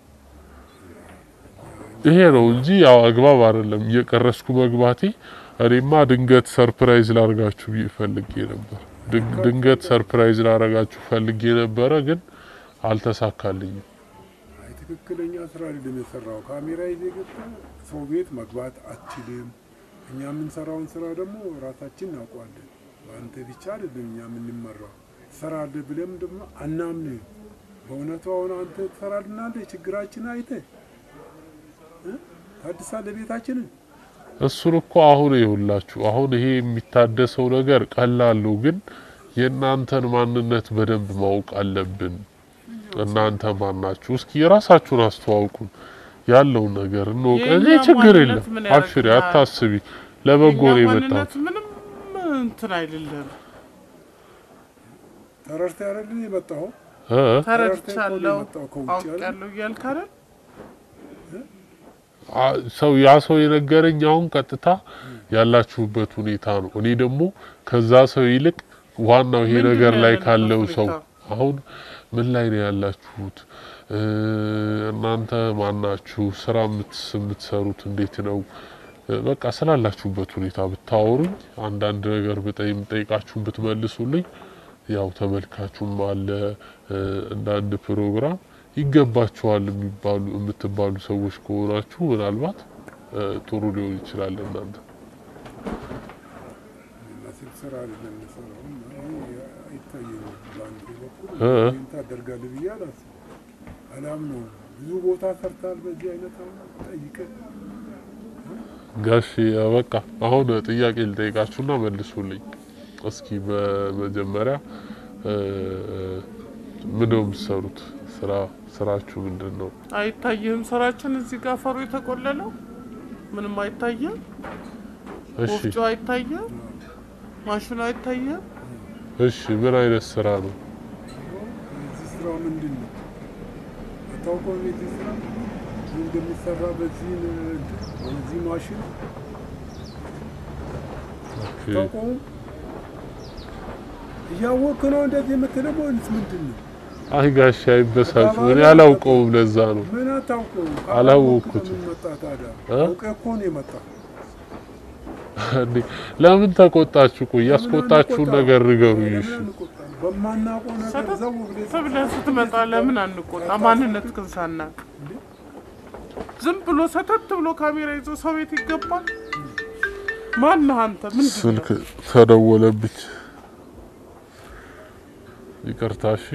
Speaker 1: ይሄ ነው እንጂ ያው አግባብ አይደለም እየቀረስኩ መግባቴ። እኔማ ድንገት ሰርፕራይዝ ላርጋችሁ ብዬ ፈልጌ ነበር። ድንግ- ድንገት ሰርፕራይዝ ላረጋችሁ ፈልጌ ነበረ፣ ግን አልተሳካልኝም።
Speaker 3: አይ ትክክለኛ ስራ አይደለም የሰራው። ካሜራ ይዘህ ገብተህ ሰው ቤት መግባት አትችልም። እኛ የምንሰራውን ስራ ደግሞ ራሳችን እናውቀዋለን። በአንተ ብቻ አይደለም እኛ የምንመራው። ትሰራለህ ብለም ደግሞ አናምንህ። በእውነቱ አሁን አንተ ትሰራልናለህ፣ ችግራችን አይተህ እ? ታድሳለህ ቤታችንን።
Speaker 1: እሱን እኮ አሁን ይኸውላችሁ፣ አሁን ይሄ የሚታደሰው ነገር ቀላል ነው፣ ግን የእናንተን ማንነት በደንብ ማወቅ አለብን። እናንተ ማናችሁ? እስኪ የራሳችሁን አስተዋውቁን። ያለውን ነገር እንወቅ።
Speaker 2: የእኛ
Speaker 1: እኔ ችግር የለም፣
Speaker 2: ማንነት ምን
Speaker 1: አብሽሪ፣
Speaker 2: ያደርግልሃል?
Speaker 1: አታስቢ። ለበጎ ነው
Speaker 2: የእኛ
Speaker 1: የመጣሁት።
Speaker 2: ማንነት ምንም እንትን አይደለም።
Speaker 3: ተረድተህ አይደል የመጣኸው?
Speaker 1: እ?
Speaker 2: ተረድቻለሁ፣
Speaker 3: የመጣው ከውጭ አይደል?
Speaker 2: አውቃለሁ እያልክ አይደል?
Speaker 1: አ- ሰው ያ ሰው የነገረኝ አሁን ቀጥታ ያላችሁበት ሁኔታ ነው። እኔ ደግሞ ከዛ ሰው ይልቅ ዋናው ይሄ
Speaker 2: ምንድን
Speaker 1: ነገር
Speaker 2: ነው
Speaker 1: ላይ
Speaker 2: ያለንበት
Speaker 1: ካለው ሰው
Speaker 2: ሁኔታ?
Speaker 1: አሁን ምን ላይ ነው ያላችሁት? እ፣ እናንተ ማናችሁ? ስራ የምትስ- የምትሰሩት እንዴት ነው? እ፣ በቃ ስላላችሁበት ሁኔታ ብታወሩኝ፣ አንዳንድ ነገር ብጠይ የምጠይቃችሁን ብትመልሱልኝ፣ ያው ተመልካቹም አለ እ፣ እንደ አንድ ፕሮግራም ይገባችኋል የሚባሉ የምትባሉ ሰዎች ከሆናችሁ ምናልባት እ፣ ጥሩ ሊሆን ይችላል እናንተ
Speaker 3: የሚመስል ስራ አይደለም የምንሰራው። ይሄ አይታየኝም። በአንድ በኩል
Speaker 1: እ?
Speaker 3: ይህን ታደርጋለህ ብዬ አላስብም። አላምነውም። ብዙ ቦታ ሰርተሃል በዚህ አይነት አሁን ጠይቀህ
Speaker 1: ጋሽ በቃ አሁን ጥያቄ ልጠይቃችሁና መልሱልኝ። እስኪ በመጀመሪያ እ፣ ምን ነው የምትሰሩት? ስራ ስራችሁ ምንድን ነው?
Speaker 2: አይታይህም? ስራችን እዚህ ጋር ፈሩ የተቆለለው ምንም አይታየም።
Speaker 1: እሺ
Speaker 2: ወፍጮ አይታየም። ማሽኑ አይታየም።
Speaker 1: እሺ፣ ምን አይነት ስራ ነው?
Speaker 3: የዚህ ስራ ምንድን ነው አታውቀውም? የዚህ ስራ ምን እንደሚሰራ በዚህ እንትን በዚህ ማሽን
Speaker 1: ኦኬ።
Speaker 3: አታውቀውም? እያወቅህ ነው እንደዚህ የምትለው ወይስ ምንድን ነው?
Speaker 1: አይ ጋሽ አይበሳጩ፣ እኔ አላውቀውም። ለዛ ነው
Speaker 3: ምን አታውቀውም?
Speaker 1: አላወቅኩትም።
Speaker 3: ምን መጣ ታዲያ?
Speaker 1: እ?
Speaker 3: አውቀህ እኮ ነው የመጣው።
Speaker 1: እንዴ ለምን ተቆጣችሁ? ቆይ ያስቆጣችሁን ነገር ንገሩኝ። እሺ
Speaker 3: ለምን አንቆጣም? በማናውቀው ነገር
Speaker 2: ሰተት
Speaker 3: ዘው ብለህ
Speaker 2: ብለህ ስትመጣ ለምን አንቆጣ? ማንነት ግን ሳናቅ ዝም ብሎ ሰተት ብሎ ካሜራ ይዞ ሰው ቤት ይገባል? ማነህ አንተ? ምንድን ነው?
Speaker 1: ስልክ ተደወለብኝ። ይቅርታ። እሺ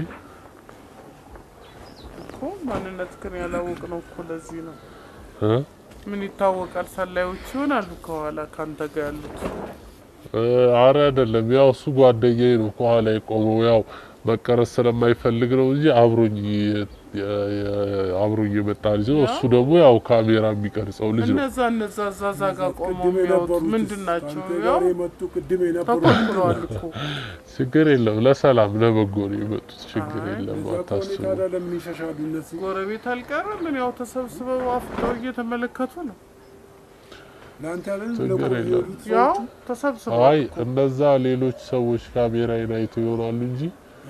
Speaker 2: እኮ ማንነት ግን ያላወቅ ነው እኮ ለዚህ ነው።
Speaker 1: እ?
Speaker 2: ምን ይታወቃል? ሰላዮች ይሆናሉ ከኋላ ካንተ ጋር ያሉት
Speaker 1: እ፣ አረ አይደለም፣ ያው እሱ ጓደኛዬ ነው ከኋላ የቆመው ያው መቀረጽ ስለማይፈልግ ነው እንጂ አብሮኝ የ- የ- አብሮኝ የመጣ ልጅ ነው። እሱ ደግሞ ያው ካሜራ የሚቀርጸው ልጅ ነው።
Speaker 2: እነዛ እነዛ እዛ እዛ ጋር ቆመው
Speaker 3: ቅድም
Speaker 2: የሚያዩት
Speaker 3: የነበሩት
Speaker 2: ምንድን ናቸው?
Speaker 3: ከአንተ
Speaker 2: ያው
Speaker 3: ጋር የመጡ ቅድም የነበሩ
Speaker 2: ተኮልኩለዋል እኮ
Speaker 1: ችግር የለም፣ ለሰላም ለበጎ ነው የመጡት። ችግር
Speaker 2: አይ፣
Speaker 1: የለም፣
Speaker 3: እዛ ከሆነ
Speaker 1: አታስቡ።
Speaker 3: ታዲያ ለምን ይሸሻሉ እነሱ?
Speaker 2: ጎረቤት አልቀረም። ምን ያው ተሰብስበው አፍጠው እየተመለከቱ ነው።
Speaker 3: ለአንተ ያለን
Speaker 1: ችግር
Speaker 3: ለቆ-
Speaker 1: የለም።
Speaker 3: የሄዱት
Speaker 2: ያው
Speaker 3: ሰዎቹ
Speaker 2: ተሰብስበው
Speaker 1: አይ እነዛ ሌሎች ሰዎች ካሜራዬን አይተው ይሆናሉ እንጂ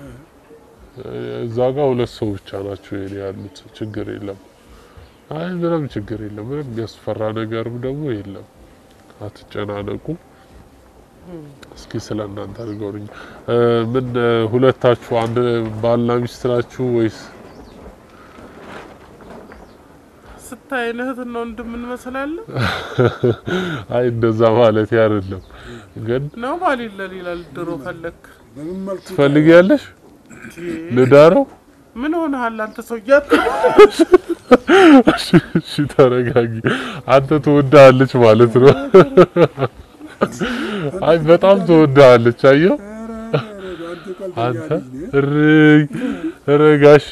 Speaker 1: እዛ ጋር ሁለት ሰው ብቻ ናቸው የኔ ያሉት። ችግር የለም። አይ ምንም ችግር የለም። ምንም የሚያስፈራ ነገርም ደግሞ የለም። አትጨናነቁ። እስኪ ስለ እናንተ ንገሩኝ። እ፣ ምን እ፣ ሁለታችሁ አንድ ባልና ሚስት ናችሁ ወይስ?
Speaker 2: ስታይን እህትና ወንድም እንመስላለን
Speaker 1: አይ እንደዛ ማለት አይደለም፣ ግን
Speaker 2: ነው ባል ይለል ይላል። ድሮ ፈለክ
Speaker 3: በምን መልኩ
Speaker 1: ትፈልጊያለሽ ልዳረው?
Speaker 2: ምን ሆነሃል አንተ ሰውዬ?
Speaker 1: እሺ ተረጋጊ። አንተ ትወዳለች ማለት ነው። አይ በጣም ትወዳለች። አየው
Speaker 3: ኧረ፣ ኧረ፣ አንተ ቀልደኛ
Speaker 1: አንተ
Speaker 3: ልጅ ነህ።
Speaker 1: እርይ ረጋሽ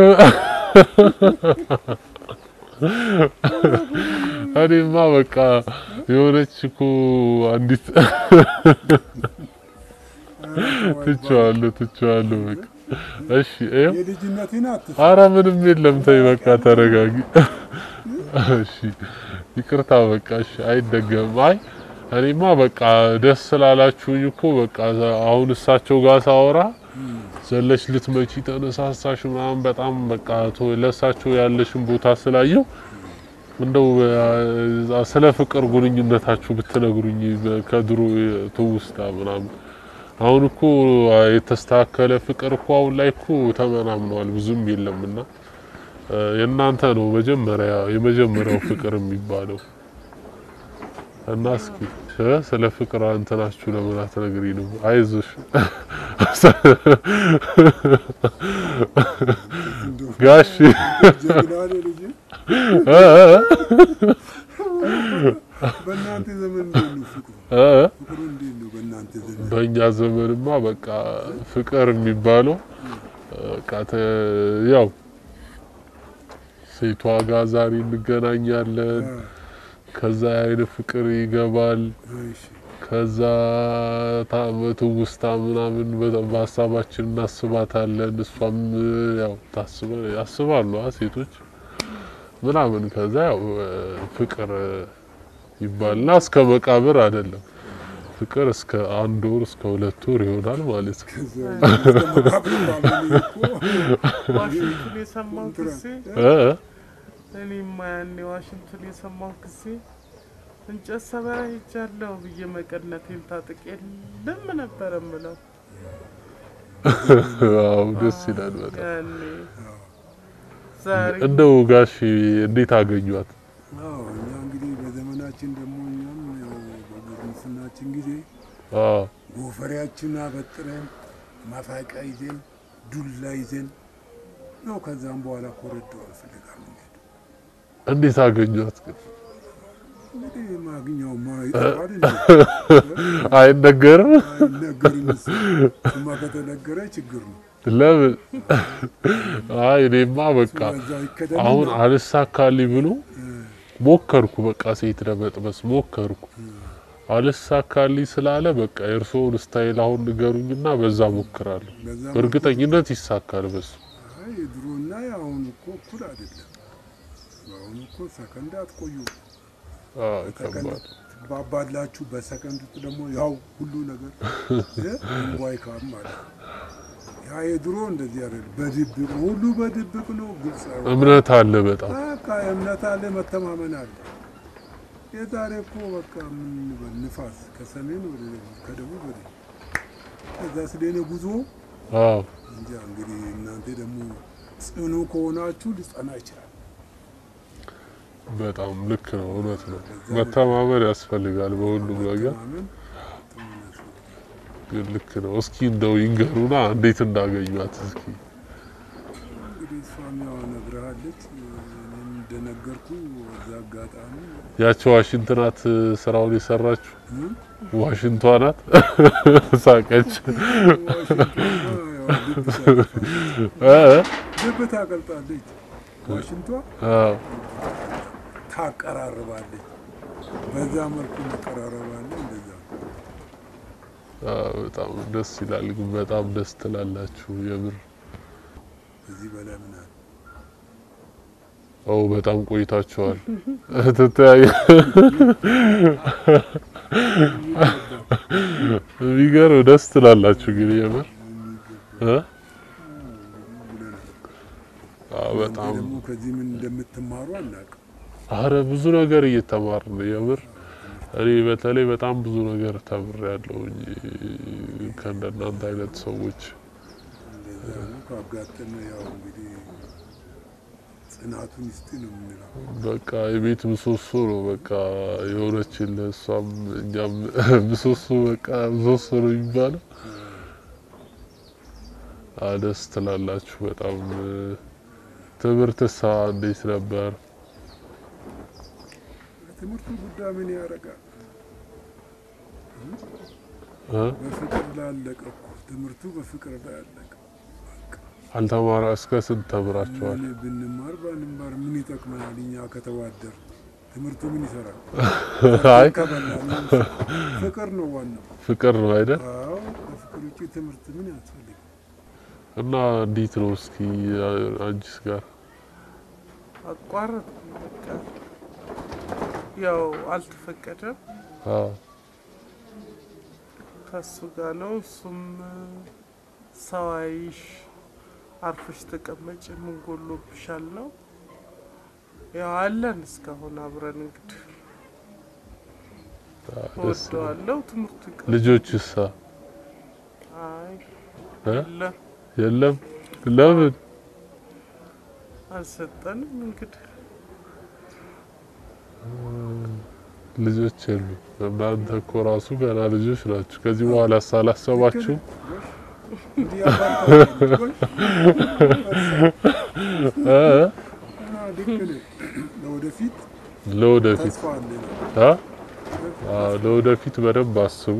Speaker 1: እኔማ በቃ የሆነች እኮ አንዲት ትቼዋለሁ ትቼዋለሁ በቃ እሺ ይኸው
Speaker 3: የልጅነትን አትስ
Speaker 1: አረ ምንም የለም ተይ በቃ ተረጋጊ እሺ ይቅርታ በቃ እሺ አይደገም አይ እኔማ በቃ ደስ ስላላችሁኝ እኮ በቃ አሁን እሳቸው ጋር ሳወራ ዘለሽ ልትመጪ ተነሳሳሽ ምናምን በጣም በቃ ቶ- ለእሳቸው ያለሽን ቦታ ስላየው እንደው አ- ስለ ፍቅር ግንኙነታችሁ ብትነግሩኝ በ- ከድሮ ትውስታ ምናምን አሁን እኮ የተስተካከለ ፍቅር እኮ አሁን ላይ እኮ ተመናምነዋል ብዙም የለምና እ፣ የእናንተ ነው መጀመሪያ የመጀመሪያው ፍቅር የሚባለው እና እስኪ እ፣ ስለ ፍቅር እንትናችሁ ለምን አትነግሪንም? አይዞሽ ጋሽ
Speaker 3: ጀግና ነህ ልጅ።
Speaker 1: እ፣ እ፣
Speaker 3: በእናንተ ዘመን እንዴት ነው ፍቅሩ?
Speaker 1: እ፣
Speaker 3: ፍቅሩ እንዴት ነው በእናንተ ዘመን?
Speaker 1: በእኛ ዘመንማ በቃ ፍቅር የሚባለው በቃ ተ- ያው ሴቷ ጋር ዛሬ እንገናኛለን፣
Speaker 3: አ፣
Speaker 1: ከዛ የአይን ፍቅር ይገባል፣
Speaker 3: እሺ፣
Speaker 1: ከዛ ታመቱ ውስታ ምናምን በ- በሀሳባችን እናስባታለን። እሷም ያው ታስበ ያስባሉ አ ሴቶች ምናምን ከዛ ያው እ፣ ፍቅር ይባልና እስከ መቃብር አይደለም ፍቅር እስከ አንድ ወር እስከ ሁለት ወር ይሆናል ማለት ነው።
Speaker 3: ከዛ እስከ መቃብር ባልሆነ እኮ
Speaker 2: ዋሽንቱን የሰማው ጊዜ
Speaker 1: እ?
Speaker 2: እኔማ ያኔ ዋሽንቱን የሰማው ጊዜ እንጨት ሰበራ ሄጃለሁ ብዬ መቀነቴን ታጥቄ ልም ነበረ ምለው
Speaker 1: አዎ ደስ ይላል በጣም።
Speaker 2: ያኔ ዛሬ
Speaker 1: እንደው ጋሽ እንዴት አገኟት?
Speaker 3: አዎ እኛ እንግዲህ በዘመናችን ደግሞ እኛም ያው በጉርምስናችን ጊዜ
Speaker 1: አዎ
Speaker 3: ጎፈሬያችን አበጥረን ማፋቂያ ይዘን ዱላ ይዘን ነው። ከዛም በኋላ ኮረዶ ፍለጋ ምንሄድ
Speaker 1: እንዴት አገኟት ግን?
Speaker 3: እንግዲህ ማግኛውማ ይጠፋል እንዴ?
Speaker 1: አይነገርም?
Speaker 3: አይነገርም። እሱ እሱማ ከተነገረ ችግር ነው።
Speaker 1: ለምን? አይ እኔማ በቃ
Speaker 3: በዛው ይከደን
Speaker 1: አሁን አልሳካልኝ ብሎ ሞከርኩ። በቃ ሴት ለመጥበስ ሞከርኩ። አልሳካልኝ ስላለ በቃ የእርስዎን ስታይል አሁን ንገሩኝና በዛ ሞክራለሁ።
Speaker 3: በዛ
Speaker 1: በእርግጠኝነት ይሳካል በሱ።
Speaker 3: አይ የድሮና የአሁኑ እኮ እኩል አይደለም። በአሁኑ እኮ ሰከንድ አትቆዩ።
Speaker 1: አዎ
Speaker 3: ሰከንድ
Speaker 1: ከባድ
Speaker 3: ትባባላችሁ። በሰከንድ ውስጥ ደግሞ ያው ሁሉ ነገር እ እንቧይ ካም ማለት ነው። ያ የድሮ እንደዚህ አይደለም። በድብቅ ሁሉ በድብቅ ነው። ግልጽ አይሆንም።
Speaker 1: እምነት አለ በጣም
Speaker 3: በቃ እምነት አለ፣ መተማመን አለ። የዛሬ እኮ በቃ ምን እንበል ንፋስ ከሰሜን ወደ ደቡብ ከደቡብ ወደ ከዛ ስለኔ ጉዞ
Speaker 1: አዎ
Speaker 3: እንጃ እንግዲህ እናንተ ደግሞ ጽኑ ከሆናችሁ ሊጸና ይችላል።
Speaker 1: በጣም ልክ ነው። እውነት ነው። መተማመን ያስፈልጋል በሁሉም ነገር።
Speaker 3: መተማመን ጥሩ ነው።
Speaker 1: ግን ልክ ነው። እስኪ እንደው ይንገሩና እንዴት እንዳገኟት እስኪ።
Speaker 3: እንግዲህ እሷ እሷም ያው ነግረሃለች። እኔም እንደነገርኩ በዛ አጋጣሚ
Speaker 1: ያቺ ዋሽንት ናት ስራውን የሰራችው።
Speaker 3: እ?
Speaker 1: ዋሽንቷ ናት ሳቀች።
Speaker 3: ዋሽንቷ ያው ልብ ታቀልጣለች።
Speaker 1: እ?
Speaker 3: ልብ ታቀልጣለች። ዋሽንቷ
Speaker 1: አዎ።
Speaker 3: ታቀራርባለች። በዛ መልኩ መቀራረባለ እንደዛ
Speaker 1: አዎ፣ በጣም ደስ ይላል። ግን በጣም ደስ ትላላችሁ የምር።
Speaker 3: ከዚህ በላይ ምን አለ?
Speaker 1: ኦ በጣም ቆይታችኋል። ትተያየ የሚገርም ደስ ትላላችሁ ግን የምር እ? አዎ በጣም
Speaker 3: ደግሞ ከዚህ ምን እንደምትማሩ አናውቅም።
Speaker 1: አረ ብዙ ነገር እየተማርን ነው የምር። እኔ በተለይ በጣም ብዙ ነገር ተምሬያለሁ ከእንደናንተ አይነት ሰዎች።
Speaker 3: እንደዛ ነው ካጋጠመ ያው እንግዲህ ጽናቱን ይስጥ ነው የምንለው።
Speaker 1: በቃ የቤት ምሰሶ ነው በቃ የሆነችን እሷም እኛም ምሰሶ በቃ ምሰሶ ነው የሚባለው። አ ደስ ትላላችሁ በጣም። ትምህርትሳ እንዴት ነበር?
Speaker 3: ትምህርቱ ጉዳይ ምን ያደርጋል?
Speaker 1: እ?
Speaker 3: በፍቅር ላይ አለቀ እኮ ትምህርቱ በፍቅር ላይ አለቀ።
Speaker 1: አልተማራ እስከ ስንት ተምራችኋል?
Speaker 3: ምን ብንማር ባንማር ምን ይጠቅመናል? እኛ ከተዋደር ትምህርቱ ምን ይሰራል?
Speaker 1: አይ
Speaker 3: ከበላን ፍቅር ነው ዋናው።
Speaker 1: ፍቅር ነው አይደል?
Speaker 3: አዎ ከፍቅር ውጭ ትምህርት ምን ያስፈልግ?
Speaker 1: እና እንዴት ነው እስኪ አንቺስ ጋር
Speaker 2: አቋረጥ በቃ ያው አልተፈቀደም
Speaker 1: አዎ
Speaker 2: ከሱ ጋር ነው። እሱም ሰው አይሽ አርፈሽ ተቀመጭ ምን ጎሎብሻል ነው ያው አለን እስካሁን አብረን እንግዲህ
Speaker 1: አዎ፣ ደስ ይላል።
Speaker 2: እወደዋለሁ። ትምህርቱ ይቀር
Speaker 1: ልጆችሳ
Speaker 2: አይ
Speaker 1: እ?
Speaker 2: የለም
Speaker 1: የለም ለምን?
Speaker 2: አልሰጠንም እንግዲህ
Speaker 1: ልጆች የሉ። እናንተ እኮ ራሱ ገና ልጆች ናችሁ። ከዚህ በኋላ ሳላሰባችሁ
Speaker 3: እንዲህ ያባርታል።
Speaker 1: እ?
Speaker 3: ልክ ነህ። ለወደፊት
Speaker 1: ለወደፊት
Speaker 3: ተስፋ አለን።
Speaker 1: አ? አዎ፣ ለወደፊት በደንብ አስቡ።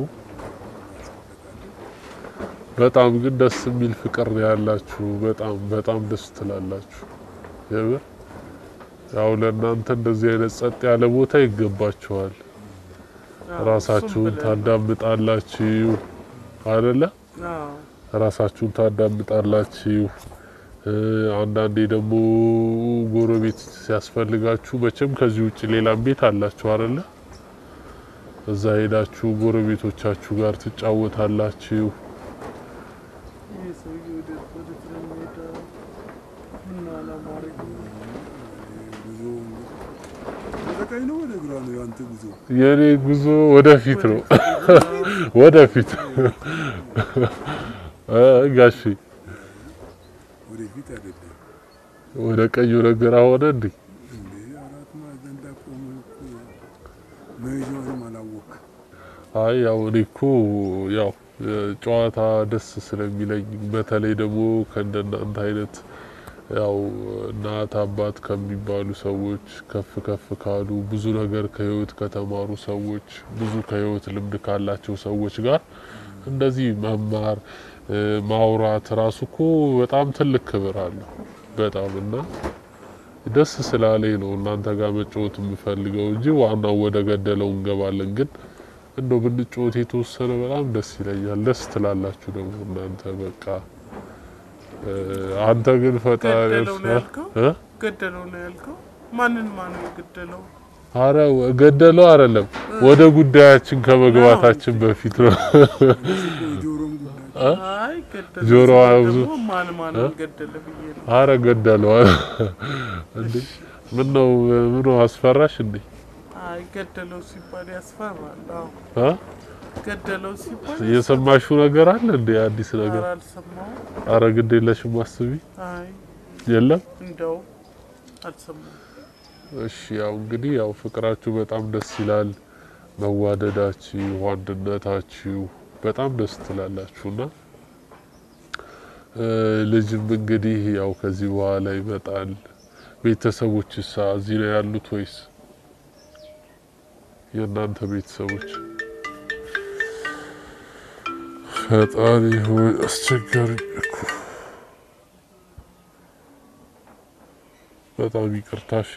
Speaker 1: በጣም ግን ደስ የሚል ፍቅር ነው ያላችሁ። በጣም በጣም ደስ ትላላችሁ። የምር ያው ለእናንተ እንደዚህ አይነት ጸጥ ያለ ቦታ ይገባችኋል።
Speaker 2: አዎ፣
Speaker 1: ራሳችሁን
Speaker 2: እሱም ብለን-
Speaker 1: ታዳምጣላችሁ አይደለ?
Speaker 2: አዎ፣
Speaker 1: ራሳችሁን ታዳምጣላችሁ። እ፣ አንዳንዴ ደግሞ ጎረቤት ሲያስፈልጋችሁ መቼም ከዚህ ውጭ ሌላም ቤት አላችሁ አይደለ? እዛ ሄዳችሁ ጎረቤቶቻችሁ ጋር ትጫወታላችሁ።
Speaker 2: ይህ ሰውዬ ወደ ወዴት ነው የሚሄደው? ምን አላማረኝ
Speaker 3: ጉዞ ወደ ቀኝ ነው ወደ ግራ ነው ያንተ ጉዞ?
Speaker 1: የኔ ጉዞ ወደፊት ነው፣ ወደፊት እ፣ ጋሺ
Speaker 3: ወደፊት አይደለም
Speaker 1: ወደ ቀኝ ወደ ግራ ሆነ እንዴ?
Speaker 3: እንዴ አራት ማዕዘን ላይ ቆመህ እኮ መሄጃውንም አላወቅም።
Speaker 1: አይ ያው እኔ እኮ ያው ጨዋታ ደስ ስለሚለኝ በተለይ ደግሞ ከእንደናንተ አይነት ያው እናት አባት ከሚባሉ ሰዎች ከፍ ከፍ ካሉ ብዙ ነገር ከህይወት ከተማሩ ሰዎች ብዙ ከህይወት ልምድ ካላቸው ሰዎች ጋር እንደዚህ መማር እ፣ ማውራት ራሱ እኮ በጣም ትልቅ ክብር አለው። በጣም እና ደስ ስላለኝ ነው እናንተ ጋር መጫወት የምፈልገው እንጂ ዋናው ወደ ገደለው እንገባለን። ግን እንደው ብንጫወት የተወሰነ በጣም ደስ ይለኛል። ደስ ትላላችሁ ደግሞ እናንተ በቃ እ፣ አንተ ግን ፈጣሪ
Speaker 2: ገደለው ነው ያልከው?
Speaker 1: እ?
Speaker 2: ገደለው ነው ያልከው? ማንን ማን ነው የገደለው?
Speaker 1: አረ ገደለው አይደለም፣ ወደ ጉዳያችን ከመግባታችን በፊት ነው።
Speaker 3: የጆሮም ጉዳይ
Speaker 2: አይ ገደለው
Speaker 1: ጆሮዋ
Speaker 2: ሲል
Speaker 1: ብዙ-
Speaker 2: ደግሞ ማን ማን
Speaker 1: እ?
Speaker 2: ገደለ ብዬ ነው።
Speaker 1: አረ ገደለው እንዴ! ምን ነው ምን ነው አስፈራሽ እንዴ?
Speaker 2: አይ ገደለው ሲባል ያስፈራል። አዎ
Speaker 1: አ
Speaker 2: ገደለው ሲባል
Speaker 1: የሰማሽው ነገር አለ እንዴ? አዲስ ነገር?
Speaker 2: ኧረ አልሰማሁም።
Speaker 1: አረ ግድ የለሽም አስቢ።
Speaker 2: አይ
Speaker 1: የለም
Speaker 2: እንደው አልሰማሁም።
Speaker 1: እሺ ያው እንግዲህ ያው ፍቅራችሁ በጣም ደስ ይላል። መዋደዳችሁ፣ አንድነታችሁ በጣም ደስ ትላላችሁና እ፣ ልጅም እንግዲህ ያው ከዚህ በኋላ ይመጣል። ቤተሰቦች እሳ እዚህ ነው ያሉት ወይስ የእናንተ ቤተሰቦች? ፈጣሪ ሆይ አስቸጋሪ እኮ በጣም ይቅርታ እሺ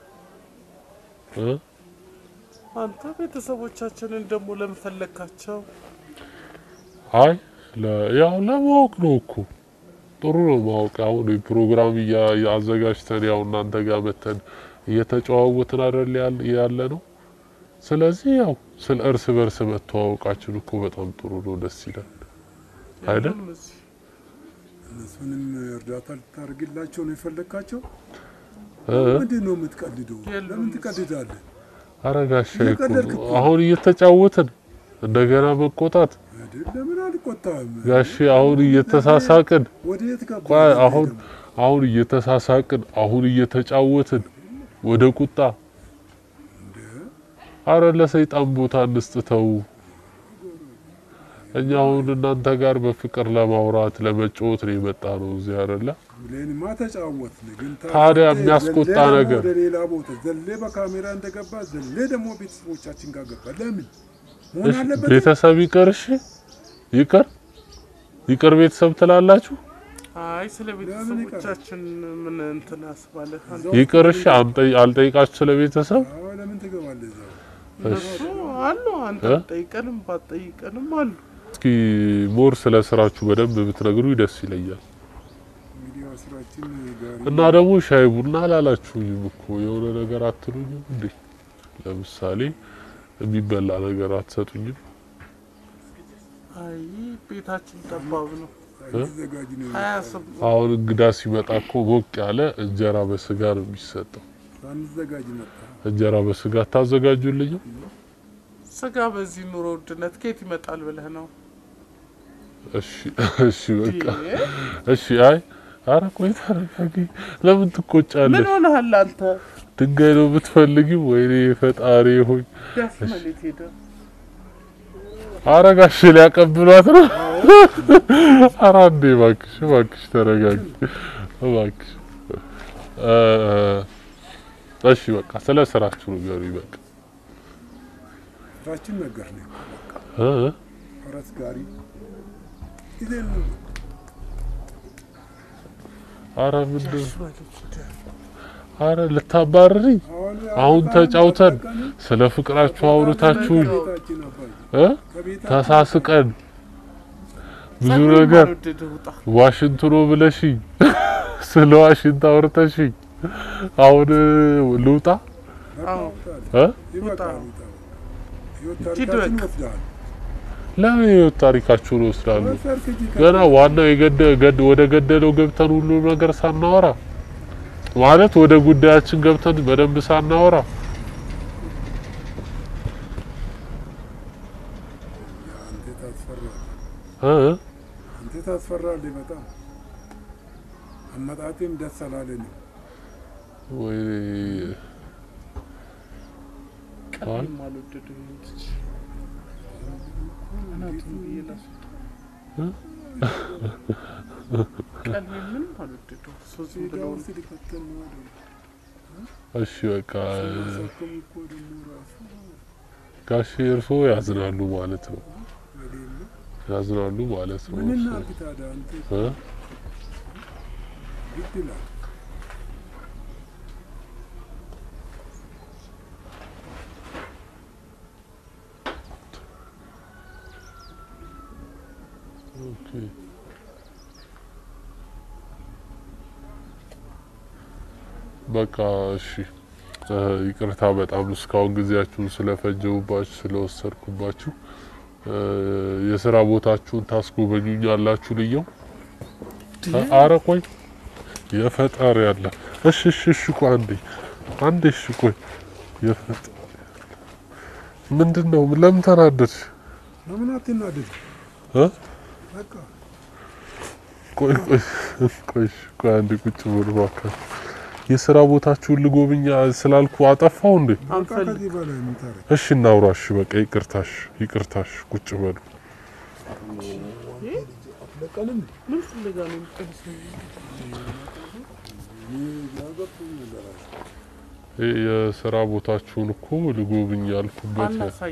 Speaker 1: እ
Speaker 2: አንተ ቤተሰቦቻችንን ደግሞ ለምን ፈለግካቸው?
Speaker 1: አይ ለ- ያው ለማወቅ ነው እኮ ጥሩ ነው ማወቅ። አሁን ፕሮግራም እያ- አዘጋጅተን ያው እናንተ ጋር መተን እየተጨዋወትን አይደል ያል- ያለ ነው። ስለዚህ ያው ስለ እርስ በርስ መተዋወቃችን እኮ በጣም ጥሩ ነው፣ ደስ ይላል አይደል?
Speaker 2: የሉም እዚህ።
Speaker 3: እነሱንም እርዳታ ልታደርግላቸው ነው የፈለግካቸው?
Speaker 1: እ?
Speaker 3: ምንድን ነው የምትቀልደው?
Speaker 2: የሉም
Speaker 3: ለምን
Speaker 2: እዚህ።
Speaker 3: ትቀልዳለህ?
Speaker 1: ኧረ ጋሻ እኮ
Speaker 3: እየቀለድክ እኮ ነው።
Speaker 1: አሁን እየተጫወትን እንደገና መቆጣት
Speaker 3: አይደል? ለምን አልቆጣም?
Speaker 1: ጋሼ አሁን እየተሳሳቅን
Speaker 3: ወደ የት ገባ?
Speaker 1: ቆይ አሁን አሁን እየተሳሳቅን አሁን እየተጫወትን ወደ ቁጣ አረ ለሰይጣን ቦታ እንስጥተው። እኛ አሁን እናንተ ጋር በፍቅር ለማውራት ለመጫወት ነው የመጣ ነው እዚህ አይደለ?
Speaker 3: ብሌንማ ተጫወትን፣ ግን
Speaker 1: ታዲያ
Speaker 3: ዘሌ
Speaker 1: የሚያስቆጣ
Speaker 3: ደግሞ
Speaker 1: ነገር
Speaker 3: ወደ ሌላ ቦታ ዘሌ በካሜራ እንደገባ ዘሌ ደግሞ ቤተሰቦቻችን ጋር ገባ። ለምን መሆን
Speaker 1: እሺ፣
Speaker 3: አለበት?
Speaker 1: ቤተሰብ ይቅር፣ እሺ ይቅር ይቅር ቤተሰብ ትላላችሁ?
Speaker 2: አይ ስለ
Speaker 3: ለምን
Speaker 2: ቤተሰቦቻችን ምን እንትን አስባለ?
Speaker 1: ይቅር እሺ፣ አንጠይ አልጠይቃችሁ ስለ ቤተሰብ
Speaker 3: አዎ፣ ለምን ትገባለህ እዛው?
Speaker 2: እነሱ አሉ አንተ
Speaker 1: እ?
Speaker 2: ጠይቀንም ባትጠይቀንም አሉ።
Speaker 1: እስኪ ሞር ስለ ስራችሁ በደንብ ብትነግሩ ደስ ይለኛል።
Speaker 3: እንግዲህ ያው ስራችን ጋር
Speaker 1: እና ደግሞ ሻይ ቡና አላላችሁኝም እኮ የሆነ ነገር አትሉኝም እንዴ? ለምሳሌ የሚበላ ነገር አትሰጡኝም?
Speaker 2: አይ ቤታችን ጠባብ ነው።
Speaker 3: ሳይዘጋጅ ነው
Speaker 2: ሀያ ስም
Speaker 1: አሁን እንግዳ ሲመጣ እኮ ሞቅ ያለ እንጀራ በስጋ ነው የሚሰጠው።
Speaker 3: ሳንዘጋጅ መጣ።
Speaker 1: እንጀራ በስጋ ታዘጋጁልኝም?
Speaker 2: ስጋ በዚህ ኑሮ ውድነት ከየት ይመጣል ብለህ ነው?
Speaker 1: እሺ እሺ በቃ
Speaker 2: እንዴ?
Speaker 1: እሺ። አይ አረ ቆይ ተረጋጊ። ለምን ትቆጫለሽ?
Speaker 2: ምን ሆነሃል አንተ?
Speaker 1: ድንጋይ ነው የምትፈልጊው? ወይኔ ፈጣሪ ሆይ!
Speaker 2: ዳስመሌት ሄደ
Speaker 1: አረ ጋሽ ሊያቀብሏት ነው። አረ አንዴ እባክሽ እባክሽ ተረጋጊ እባክሽ። እ እሺ በቃ ስለ ስራችሁ ንገሩኝ በቃ
Speaker 3: ስራችን ነገር ነው።
Speaker 1: እ
Speaker 3: ፈረስ ጋሪ ይዘን ነው
Speaker 1: አረ ምንድን አረ ልታባርሪኝ?
Speaker 3: አሁን
Speaker 1: አሁን
Speaker 3: አባን
Speaker 1: ተጫውተን
Speaker 3: ተጠቀምን።
Speaker 1: ስለ ፍቅራችሁ አውርታችሁኝ
Speaker 3: ከቤታችን አባይ
Speaker 1: እ
Speaker 3: ከቤታችን
Speaker 1: ተሳስቀን ብዙ
Speaker 2: ጸጉሬን
Speaker 1: ነገር
Speaker 2: ባልወደደ ውጣ።
Speaker 1: ዋሽንት ነው ብለሽኝ ስለ ዋሽንት አውርተሽኝ አሁን ልውጣ
Speaker 3: በቃ
Speaker 2: አዎ።
Speaker 3: ውጣ።
Speaker 1: እ
Speaker 3: ይበቃል፣ ውጣ። ህይወት
Speaker 2: ሂድ
Speaker 3: ታሪካችን
Speaker 2: በቃ።
Speaker 3: ወስደሃል።
Speaker 1: ለምን የህይወት ታሪካችሁን ወስዳለሁ?
Speaker 3: ወሰድክ እንጂ
Speaker 1: ገና ዋናው የገደ ገድ ወደ ገደለው ገብተን ሁሉ ነገር ሳናወራ ማለት ወደ ጉዳያችን ገብተን በደንብ ሳናወራ
Speaker 3: አንተ ታስፈራለህ፣
Speaker 1: እ
Speaker 3: አንተ ታስፈራለህ በጣም አመጣጤም ደስ አላለንም።
Speaker 1: ወይ
Speaker 2: ቀልቤም አልወደደም ልጅ እናቱን ብዬ ላስወጣ። ቀልቤ ምንም አልወደደው። እሱ ዝም
Speaker 3: ሜዳ
Speaker 2: ብሎ
Speaker 3: ውስጥ ሊከተል ነው አይደል?
Speaker 1: እሺ በቃ
Speaker 3: ሰከም እኮ ደግሞ ራሱ
Speaker 1: ጋሼ እርሶ ያዝናሉ ማለት ነው።
Speaker 3: የሌለ
Speaker 1: ያዝናሉ ማለት ነው።
Speaker 3: ምን
Speaker 1: እርሶ
Speaker 3: እናድርግ ታዲያ? አንተ
Speaker 1: እ
Speaker 3: ግድ ይላል።
Speaker 1: ኦኬ በቃ እሺ እ ይቅርታ በጣም እስካሁን ጊዜያችሁን ስለፈጀውባችሁ ስለወሰድኩባችሁ እ የስራ ቦታችሁን ታስጎበኙኛላችሁ ልየው እ አረ ቆይ የፈጣሪ ያለ እሺ እሺ እሺ ቆይ አንዴ አንዴ እሺ ቆይ የፈጣሪ ምንድን ነው ለምን ተናደድሽ
Speaker 3: ለምን አትናደድ?
Speaker 1: እ
Speaker 3: በቃ
Speaker 1: ቆይ ቆይ ቆይ እሺ፣ ቆይ አንዴ ቁጭ በሉ እባካችሁ። የስራ ቦታችሁን ልጎብኛ ስላልኩ አጠፋው እንዴ?
Speaker 3: በቃ
Speaker 2: አንፈልግ
Speaker 3: ከዚህ በላይ ምን ታረግ?
Speaker 1: እሺ እናውራሽ። በቃ ይቅርታሽ፣ ይቅርታሽ። ቁጭ በሉ።
Speaker 3: ለቀንም
Speaker 2: ምን ፍለጋ ነው የምትቀንስ?
Speaker 3: ያገብቶኝ ነገር አለ።
Speaker 1: ይህ የስራ ቦታችሁን እኮ ልጎብኝ ያልኩበት
Speaker 2: አናሳይ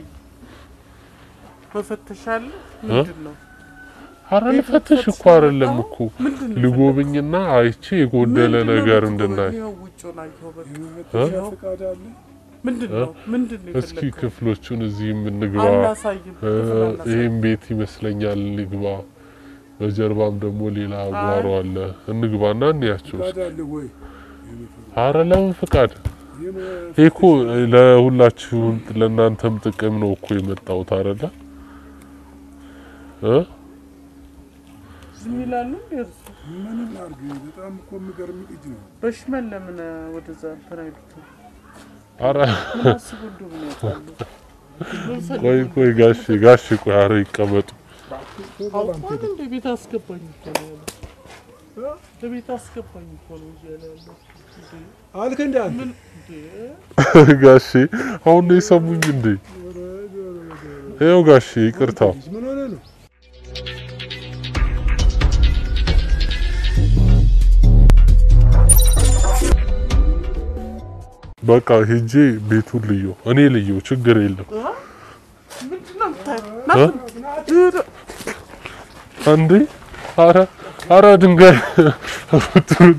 Speaker 2: መፈተሽ አለ ምንድን ነው?
Speaker 1: አረ ልፈትሽ እኮ አይደለም እኮ
Speaker 2: ምንድን ነው
Speaker 1: ልጎብኝና አይቼ የጎደለ
Speaker 2: ምንድን ነው
Speaker 1: ነገር
Speaker 2: የምትጎበኘው?
Speaker 1: እንድናይ
Speaker 2: ይኸው ውጭውን አየኸው በቃ።
Speaker 3: የመፈተሻ ፈቃድ አለ።
Speaker 2: ምንድን ነው ምንድን ነው
Speaker 1: እስኪ
Speaker 2: የፈለግከው?
Speaker 1: ክፍሎቹን እዚህ የምንግባ
Speaker 2: አናሳይም
Speaker 1: እ፣
Speaker 2: ክፍል አናሳይም።
Speaker 1: ይህም ቤት ይመስለኛል እንግባ። በጀርባም ደግሞ ሌላ አጓሮ አለ። እንግባና እንያቸው
Speaker 3: ፈቃድ
Speaker 1: እስኪ።
Speaker 3: አለ ወይ? የመፈ-
Speaker 1: አረ ለምን ፍቃድ?
Speaker 3: የመፈተሻ
Speaker 1: ይህ እኮ ለሁላችሁም ለእናንተም ጥቅም ነው እኮ የመጣሁት አይደለ እ
Speaker 2: ዝም ይላሉ እንዴ እርሱ?
Speaker 3: ምንም አድርግ። በጣም እኮ የሚገርም ልጅ ነው።
Speaker 2: በሽመል ለምን ወደዛ እንትን አይሉትም?
Speaker 1: አረ
Speaker 2: ምን አስቡ እንደሆነ ያውቃሉ። ምን ፈልገው
Speaker 1: ቆይ ቆይ ጋሽ ጋሽ ቆይ አረ ይቀመጡ።
Speaker 2: አውቋል እንደ ቤት አስገባኝ እኮ ነው ያለው። ለቤት አስገባኝ እኮ ነው እዚህ ያለ ያለው። እንዴ
Speaker 3: አልክ እንደ አንተ
Speaker 2: ምን እንዴ
Speaker 1: ጋሼ አሁን ነው የሰሙኝ እንዴ? ይኸው ጋሼ ይቅርታ።
Speaker 3: ልጅ ምን ሆነ ነው?
Speaker 1: በቃ ሄጄ ቤቱን ልየው፣ እኔ ልየው፣ ችግር የለም።
Speaker 2: ምንድን ነው የምታየው?
Speaker 1: እ?
Speaker 2: ሂድ።
Speaker 1: አንዴ አረ አረ ድንጋይ ሩት ሩት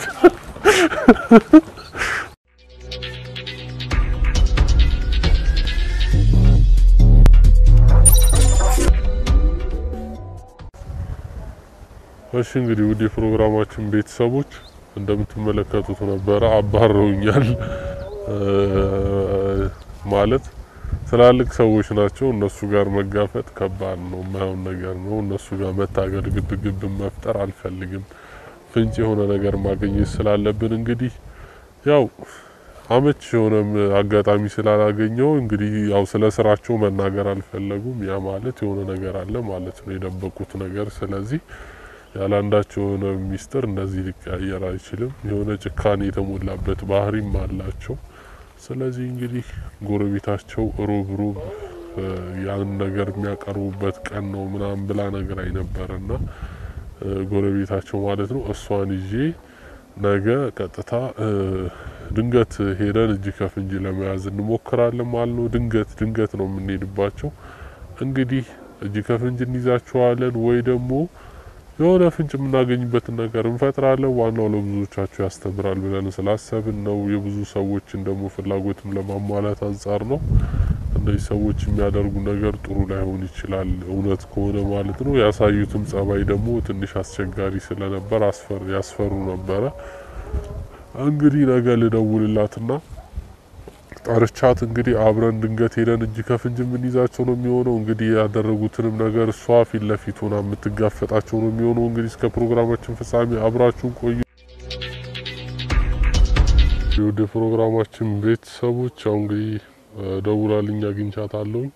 Speaker 1: እሺ እንግዲህ ውድ የፕሮግራማችን ቤተሰቦች እንደምትመለከቱት ነበረ። አባረውኛል እ፣ ማለት ትላልቅ ሰዎች ናቸው። እነሱ ጋር መጋፈጥ ከባድ ነው፣ የማይሆን ነገር ነው። እነሱ ጋር መታገል፣ ግብ ግብ መፍጠር አልፈልግም። ፍንጭ የሆነ ነገር ማግኘት ስላለብን እንግዲህ ያው አመች የሆነም አጋጣሚ ስላላገኘው እንግዲህ ያው ስለ ስራቸው መናገር አልፈለጉም። ያ ማለት የሆነ ነገር አለ ማለት ነው፣ የደበቁት ነገር። ስለዚህ ያላንዳቸው የሆነ ሚስጥር እንደዚህ ሊቀያየር አይችልም። የሆነ ጭካኔ የተሞላበት ባህሪም አላቸው። ስለዚህ እንግዲህ ጎረቤታቸው ሮብ ሮብ እ፣ ያን ነገር የሚያቀርቡበት ቀን ነው ምናምን ብላ ነገር አይነበረና ጎረቤታቸው ማለት ነው እሷን ይዤ ነገ ቀጥታ እ፣ ድንገት ሄደን እጅ ከፍንጅ ለመያዝ እንሞክራለን ማለት ነው። ድንገት ድንገት ነው የምንሄድባቸው። እንግዲህ እጅ ከፍንጅ እንይዛቸዋለን ወይ ደግሞ የሆነ ፍንጭ የምናገኝበትን ነገር እንፈጥራለን። ዋናው ለብዙዎቻችሁ ያስተምራል ብለን ስላሰብን ነው። የብዙ ሰዎችን ደግሞ ፍላጎትም ለማሟላት አንጻር ነው። እነዚህ ሰዎች የሚያደርጉ ነገር ጥሩ ላይሆን ይችላል፣ እውነት ከሆነ ማለት ነው። ያሳዩትም ጸባይ ደግሞ ትንሽ አስቸጋሪ ስለነበር አስፈር ያስፈሩ ነበረ። እንግዲህ ነገ ልደውልላትና ጠርቻት እንግዲህ አብረን ድንገት ሄደን እጅ ከፍንጅ የምንይዛቸው ነው የሚሆነው። እንግዲህ ያደረጉትንም ነገር እሷ ፊት ለፊት ሆና የምትጋፈጣቸው ነው የሚሆነው። እንግዲህ እስከ ፕሮግራማችን ፍጻሜ አብራችሁን ቆዩ። የወደ ፕሮግራማችን ቤተሰቦች ያው እንግዲህ ደውላልኝ አግኝቻት አለውኝ።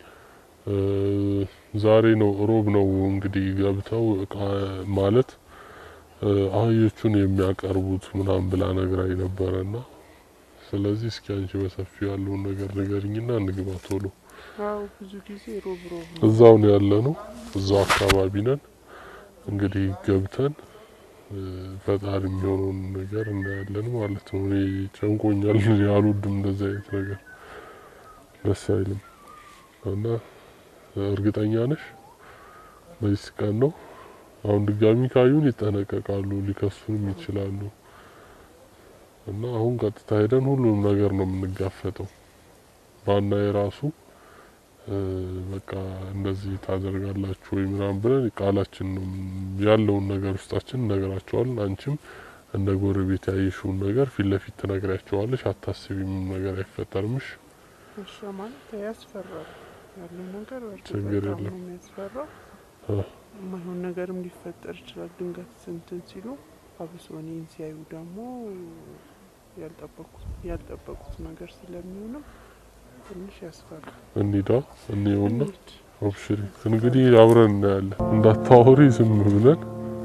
Speaker 1: ዛሬ ነው ሮብ ነው እንግዲህ ገብተው እቃ ማለት አህዮቹን የሚያቀርቡት ምናምን ብላ ነግራኝ ነበረና ስለዚህ እስኪ አንቺ በሰፊው ያለውን ነገር ንገሪኝና እንግባ ቶሎ።
Speaker 2: አዎ ብዙ ጊዜ ሮብ ሮብ ነው።
Speaker 1: እዛው ነው ያለ ነው፣ እዛው አካባቢ ነን። እንግዲህ ገብተን እ፣ ፈጣሪ የሚሆነውን ነገር እናያለን ማለት ነው። እኔ ጨንቆኛል፣ እኔ አልወድም እንደዚህ አይነት ነገር ደስ አይልም። እና እርግጠኛ ነሽ በዚህ ቀን ነው? አሁን ድጋሚ ካዩን ይጠነቀቃሉ፣ ሊከሱንም ይችላሉ። እና አሁን ቀጥታ ሄደን ሁሉንም ነገር ነው የምንጋፈጠው። ባና የራሱ እ፣ በቃ እንደዚህ ታደርጋላችሁ ወይ ምናምን ብለን ቃላችን ነው ያለውን ነገር ውስጣችን እነግራቸዋለን። አንቺም እንደ ጎረቤት ያየሽውን ነገር ፊት ለፊት ትነግሪያቸዋለሽ። አታስቢም፣ ነገር አይፈጠርምሽ።
Speaker 2: እሺ ማለት ያስፈራል ያለው ነገር በእርግጥ
Speaker 1: ችግር
Speaker 2: በጣም
Speaker 1: የለም።
Speaker 2: ነው የሚያስፈራው።
Speaker 1: አ፣
Speaker 2: የማይሆን ነገርም ሊፈጠር ይችላል። ድንገት ስንትን ሲሉ አብሶ እኔን ሲያዩ ደግሞ ያልጠበቁት ያልጠበቁት ነገር ስለሚሆንም ትንሽ ያስፈራል።
Speaker 1: እንሂዳ እንየውና
Speaker 2: እንሂድ።
Speaker 1: አብሽሪ። እንግዲህ አብረን እናያለን። እንዳታወሪ ዝም ብለን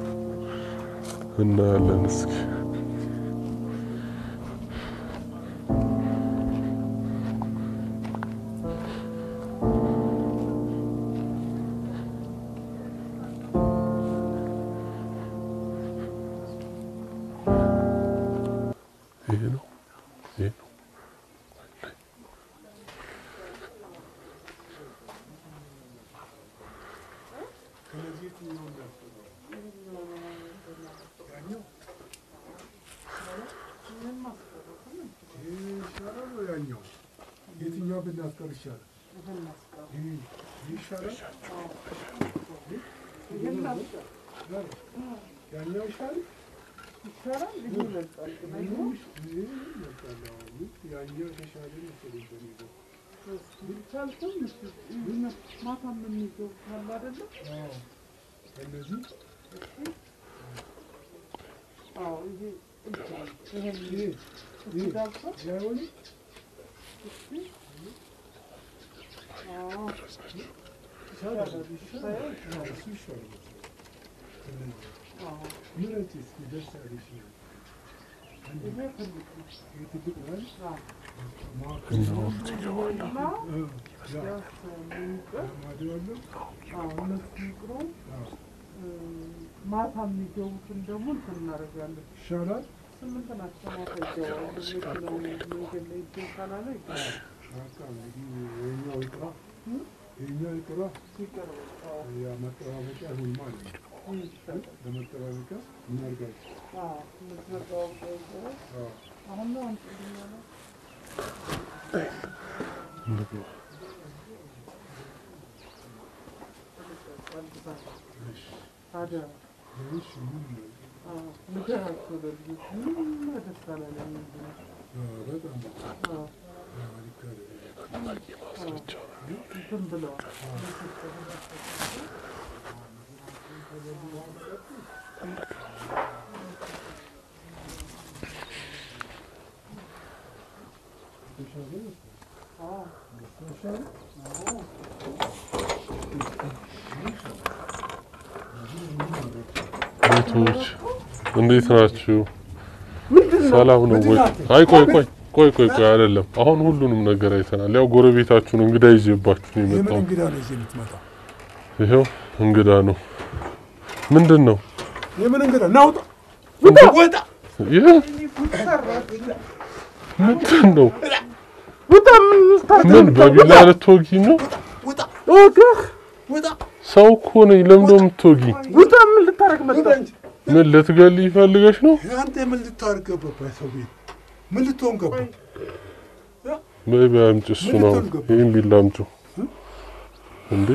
Speaker 1: እናያለን። እስኪ ይሄ ነው።
Speaker 3: ከነዚህ የትኛው እንዳስበው? ያኛው ይሄ ይሻላል ወይ ያኛው? የትኛው ብናስቀር ይሻላል? ይሄ ይሄ ይሻላል? ያኛው ይሻላል? ያኛው ይመጣል። አዎ፣ ያኛው የተሻለ መሰለኝ በእኔ በኩል።
Speaker 2: ማታ የምንይዘው ካለ አይደለም?
Speaker 3: አዎ፣ ከነዚህ
Speaker 2: አዎ ይሄ ይሄን
Speaker 3: ይሄ ይሄ
Speaker 2: ዳብሶ
Speaker 3: አይሆንም?
Speaker 2: አዎ
Speaker 3: ይሻላል፣ ይሻላል። አዎ፣ እሱ ይሻላል መሰለኝ። ከነዚህ
Speaker 2: አዎ
Speaker 3: ምረጪ እስኪ ደስ ያለሽ ነው። አንድ
Speaker 2: ይሄ ትልቅ ነው።
Speaker 3: ይሄ ትልቅ ነው አይደል?
Speaker 2: አዎ
Speaker 3: መካከል ነው።
Speaker 2: እና
Speaker 3: እ፣ ያ
Speaker 2: ያስ የሚቀር
Speaker 3: ማዶ ያለው
Speaker 2: አዎ እነሱ ይቅሩ።
Speaker 3: አዎ፣
Speaker 2: ማታ የሚገቡትን ደግሞ እንትን እናደርጋለን።
Speaker 3: ይሻላል።
Speaker 2: ስምንት ናቸው ማታ ይገባሉ። መኪናው መንገድ ላይ እንትን ካላለ ይገባሉ።
Speaker 3: በቃ እንግዲህ ይኸኛው ይቅራ፣ ይኸኛው ይቅራ።
Speaker 2: ሲቀር በቃ አዎ
Speaker 3: ያ መጠባበቂያ ይሁን ማለት ነው።
Speaker 2: ይሻላል።
Speaker 3: ለመጠባበቂያ እናድርጋለን።
Speaker 2: አዎ የምትመጣው ይገባል።
Speaker 3: አዎ፣
Speaker 2: አሁን ነው እንትን ያለው ታዲያ
Speaker 3: እሺ፣ ምን ነው?
Speaker 2: ንገራቸው ለልጆች ምንም ደስታ ላይ ነው የሚሆነው።
Speaker 3: አዎ፣ በጣም
Speaker 2: አዎ
Speaker 3: አዎ፣ ልክ አይደለም።
Speaker 2: እንትን ብለዋል።
Speaker 3: ይሻላል መሰለኝ።
Speaker 2: አዎ
Speaker 3: ይሻላል?
Speaker 1: ቤቶች እንዴት ናችሁ? ሰላም ነው ወይ? አይ ቆይ ቆይ ቆይ ቆይ ቆይ አይደለም። አሁን ሁሉንም ነገር አይተናል። ያው ጎረቤታችሁን እንግዳ ይዤባችሁ ነው
Speaker 3: የምን
Speaker 1: የመጣው።
Speaker 3: እንግዳ ነው እዚህ የምትመጣው?
Speaker 1: ይኸው እንግዳ ነው። ምንድን ነው
Speaker 3: የምን እንግዳ? ናውጣ ወጣ!
Speaker 1: ይህ? ምንድን ነው?
Speaker 2: ውጣ! ምን ልታደርግ
Speaker 1: ምን
Speaker 2: ነው?
Speaker 1: በቢላ ልትወጊ ነው?
Speaker 3: ውጣ!
Speaker 2: እወግህ!
Speaker 3: ውጣ!
Speaker 1: ሰው እኮ ነኝ። ለምንድን ነው የምትወጊ?
Speaker 2: ውጣ! ምን ልታደርግ
Speaker 3: ውጣ
Speaker 2: መጣህ?
Speaker 3: እንጂ!
Speaker 1: ምን ልትገል ይፈልገሽ ነው?
Speaker 3: አንተ ምን ልታደርግ ገባህ ሰው ቤት? ምን ልትሆን ገባህ?
Speaker 1: በይ በይ አምጪ፣ እሱ ነው ይህን ቢላ አምጪ። እንዴ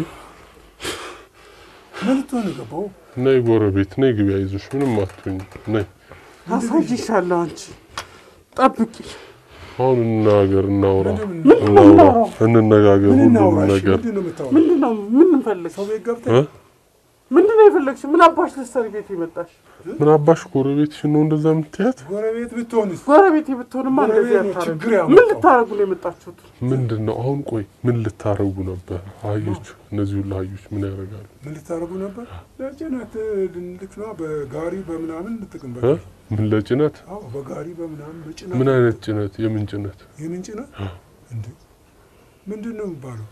Speaker 3: ምን ልትሆን ገባው?
Speaker 1: ነይ ጎረቤት ነይ፣ ግቢ፣ አይዞሽ፣ ምንም አትሆኝ። ነይ
Speaker 2: አሳይሻለሁ። አንቺ ጠብቂ።
Speaker 1: አሁን እንናገር፣ እናውራ፣
Speaker 3: ምንድን
Speaker 1: እናውራ፣ እንነጋገር
Speaker 3: ምን
Speaker 1: ሁሉንም
Speaker 3: እናውራሽ?
Speaker 1: ነገር
Speaker 3: ምንድን ነው የምታወራው?
Speaker 2: ምንድን ነው ምን እንፈልግ?
Speaker 3: ሰው ቤት ገብተህ
Speaker 1: እ?
Speaker 2: ምንድን ነው የፈለግሽ? ምን አባሽ ልትሰሪ ቤት የመጣሽ?
Speaker 1: ምን አባሽ ጎረቤትሽ ነው እንደዛ የምትያት?
Speaker 3: ጎረቤት ብትሆንስ?
Speaker 2: ጎረቤቴ ብትሆንማ እንደዚህ
Speaker 3: ጎረቤት ነው
Speaker 2: አታረጉ።
Speaker 3: ችግር
Speaker 2: ምን
Speaker 3: ያመጣው።
Speaker 2: ልታረጉ ነው የመጣችሁት?
Speaker 1: ምንድን ነው አሁን? ቆይ ምን ልታረጉ ነበር? አህዮች፣ እነዚህ ሁሉ አህዮች ምን ያደርጋሉ?
Speaker 3: ምን ልታደርጉ ነበር? ለጭነት ልክ ነው። በጋሪ በምናምን ልጥቅም
Speaker 1: እ? ምን ለጭነት?
Speaker 3: አዎ በጋሪ በምናምን በጭነት
Speaker 1: ምን አይነት ጭነት? የምን ጭነት?
Speaker 3: የምን ጭነት እንዴ? ምንድን ነው የሚባለው?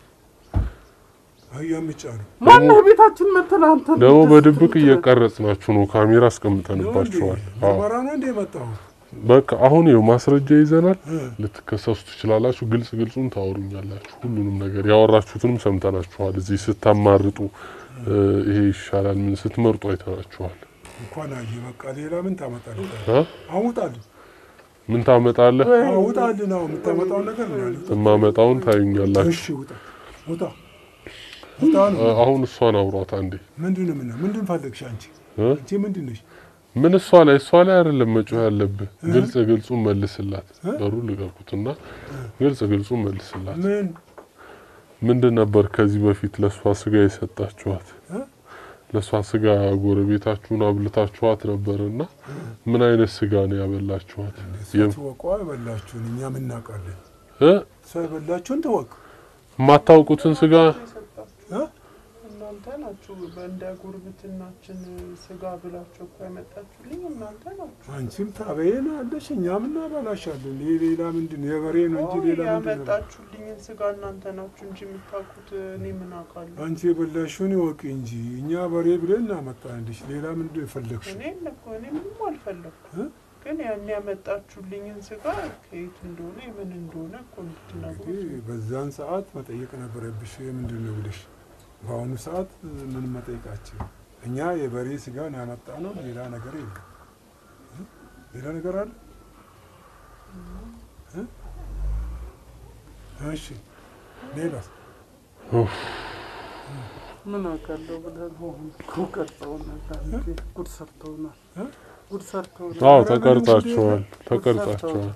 Speaker 3: አህያ ምጫ ነው
Speaker 2: ማነህ ቤታችን መተን አንተ
Speaker 1: ደግሞ በድብቅ እየቀረጽናችሁ ነው። ካሜራ አስቀምጠንባችኋል። አዎ
Speaker 3: መራ ነው እንደ የመጣው
Speaker 1: በቃ አሁን ይኸው ማስረጃ ይዘናል።
Speaker 3: እ።
Speaker 1: ልትከሰሱ ትችላላችሁ። ግልጽ ግልጹን ታወሩኛላችሁ። ሁሉንም ነገር ያወራችሁትንም ሰምተናችኋል። እዚህ ስታማርጡ እ፣ ይሄ ይሻላል ምን ስትመርጡ አይተናችኋል።
Speaker 3: እንኳን አየ በቃ ሌላ ምን ታመጣለህ?
Speaker 1: እ?
Speaker 3: አሁን ውጣልህ፣
Speaker 1: ምን ታመጣለህ?
Speaker 3: አዎ ውጣልህ ነው የምታመጣው ነገር ነው ያለው።
Speaker 1: የማመጣውን ታዩኛላችሁ።
Speaker 3: እሺ ውጣ ውጣ ውጣ ነው።
Speaker 1: እ፣ አሁን እሷን አውሯት አንዴ።
Speaker 3: ምንድን ነው ምን ምንድን ፈለግሽ አንቺ?
Speaker 1: እ?
Speaker 3: አንቺ ምንድን ነሽ?
Speaker 1: ምን እሷ ላይ እሷ ላይ አይደለም መጮህ ያለብህ። ግልጽ ግልጹን መልስላት። በሩ ልቀቁትና ግልጽ ግልጹን መልስላት።
Speaker 3: ምን
Speaker 1: ምንድን ነበር ከዚህ በፊት ለእሷ ስጋ የሰጣችኋት?
Speaker 3: እ?
Speaker 1: ለእሷ ስጋ ጎረቤታችሁን አብልታችኋት ነበርና ምን አይነት ስጋ ነው ያበላችኋት? የም-
Speaker 3: ትወቋ የበላችሁን እኛ ምን እናውቃለን?
Speaker 1: እ?
Speaker 3: ሰው የበላችሁን ትወቅ።
Speaker 1: የማታውቁትን ስጋ
Speaker 3: እ?
Speaker 2: እናንተ ናችሁ በእንደ ጉርብትናችን ስጋ ብላችሁ እኮ ያመጣችሁልኝ እናንተ ናችሁ።
Speaker 3: አንቺም ታበይን አለሽ እኛም እናበላሻለን። ይሄ ሌላ ምንድን ነው? የበሬ ነው እንጂ ሌላ ምንድን ነው?
Speaker 2: ያመጣችሁልኝን ስጋ እናንተ ናችሁ እንጂ የምታውቁት እኔ ምን አውቃለሁ?
Speaker 3: አንቺ የበላሽውን ይወቅ እንጂ እኛ በሬ ብለን እናመጣልሽ። ሌላ ምንድን ነው የፈለግሽው?
Speaker 2: እኔ እኮ እኔ ምንም አልፈለኩም።
Speaker 3: እ?
Speaker 2: ግን ያን ያመጣችሁልኝን ስጋ ከየት እንደሆነ የምን እንደሆነ እኮ እንድትነግሩ
Speaker 3: እንግዲህ በዛን ሰዓት መጠየቅ ነበረብሽ ምንድን ነው ብለሽ። በአሁኑ ሰዓት ምን መጠየቃችን እኛ የበሬ ስጋ ነው ያመጣ ነው፣ ሌላ ነገር የለም። እ? ሌላ ነገር አለ? እ? እሺ ሌላስ?
Speaker 2: ምን አውቃለሁ ብለን ሆን እኮ ቀርጸውናል። አንዴ ጉድ ሰርተውናል።
Speaker 3: እ?
Speaker 2: ጉድ ሰርተውናል።
Speaker 1: አዎ ተቀርጻችኋል፣ ተቀርጻችኋል፣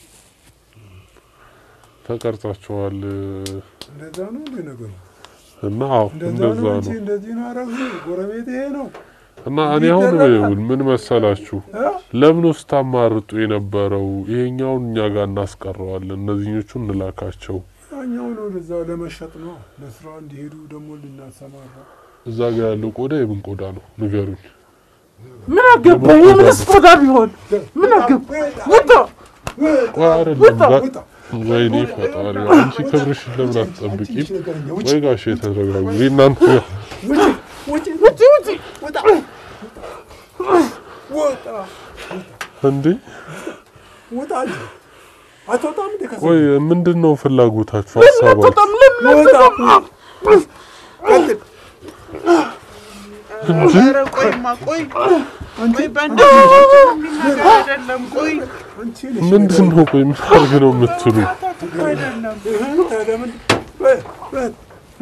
Speaker 1: ተቀርጻችኋል
Speaker 3: እንደዛ ነው እንደ ነገሩ
Speaker 1: እና አዎ
Speaker 3: እንደዛ
Speaker 1: እንደዛ
Speaker 3: ነው እንጂ
Speaker 1: ነው
Speaker 3: እንደዚህ ነው አረግ ጎረቤት ይሄ ነው
Speaker 1: እና እኔ አሁን ይኸውልህ ምን መሰላችሁ
Speaker 3: እ?
Speaker 1: ለምን ውስጥ ታማርጡ የነበረው ይሄኛውን እኛ ጋር እናስቀረዋለን፣ እነዚህኞቹ እንላካቸው።
Speaker 3: ያኛውን ወደዛ ለመሸጥ ነው ለስራ እንዲሄዱ ደግሞ ልናሰማራ
Speaker 1: እዛ ጋር ያለው ቆዳ የምን ቆዳ ነው ንገሩኝ።
Speaker 2: ምን አገባ? የምንስ ቆዳ ቢሆን ምን አገባ? ውጣ!
Speaker 1: ቆይ አይደለም ጋ- ወይኔ ፈጣሪ አንቺ ክብርሽን ለምን አትጠብቂም? ወይ ጋሽ የተረጋጉ እናንተ
Speaker 3: ውጪ
Speaker 2: ውጪ! ውጪ!
Speaker 3: ውጣ ውጣ
Speaker 1: እንዴ
Speaker 3: ውጣ እንጂ አትወጣም እንደ ከሰው
Speaker 1: ቆይ ምንድን ነው ፍላጎታችሁ ሀሳባችሁ?
Speaker 2: በጣም ለምን
Speaker 3: ውጣ
Speaker 2: አትወጣም?
Speaker 3: ቀጥል
Speaker 2: ኧረ ቆይማ ቆይ ቆይ በእንደዚህ የሚነገር አይደለም። ቆይ
Speaker 3: አንቺ ነሽ
Speaker 1: ምንድን ነው ቆይ ምን አድርግ ነው የምትሉ?
Speaker 2: አታትኩ አይደለም።
Speaker 3: ታዲያ ምን በ- በ-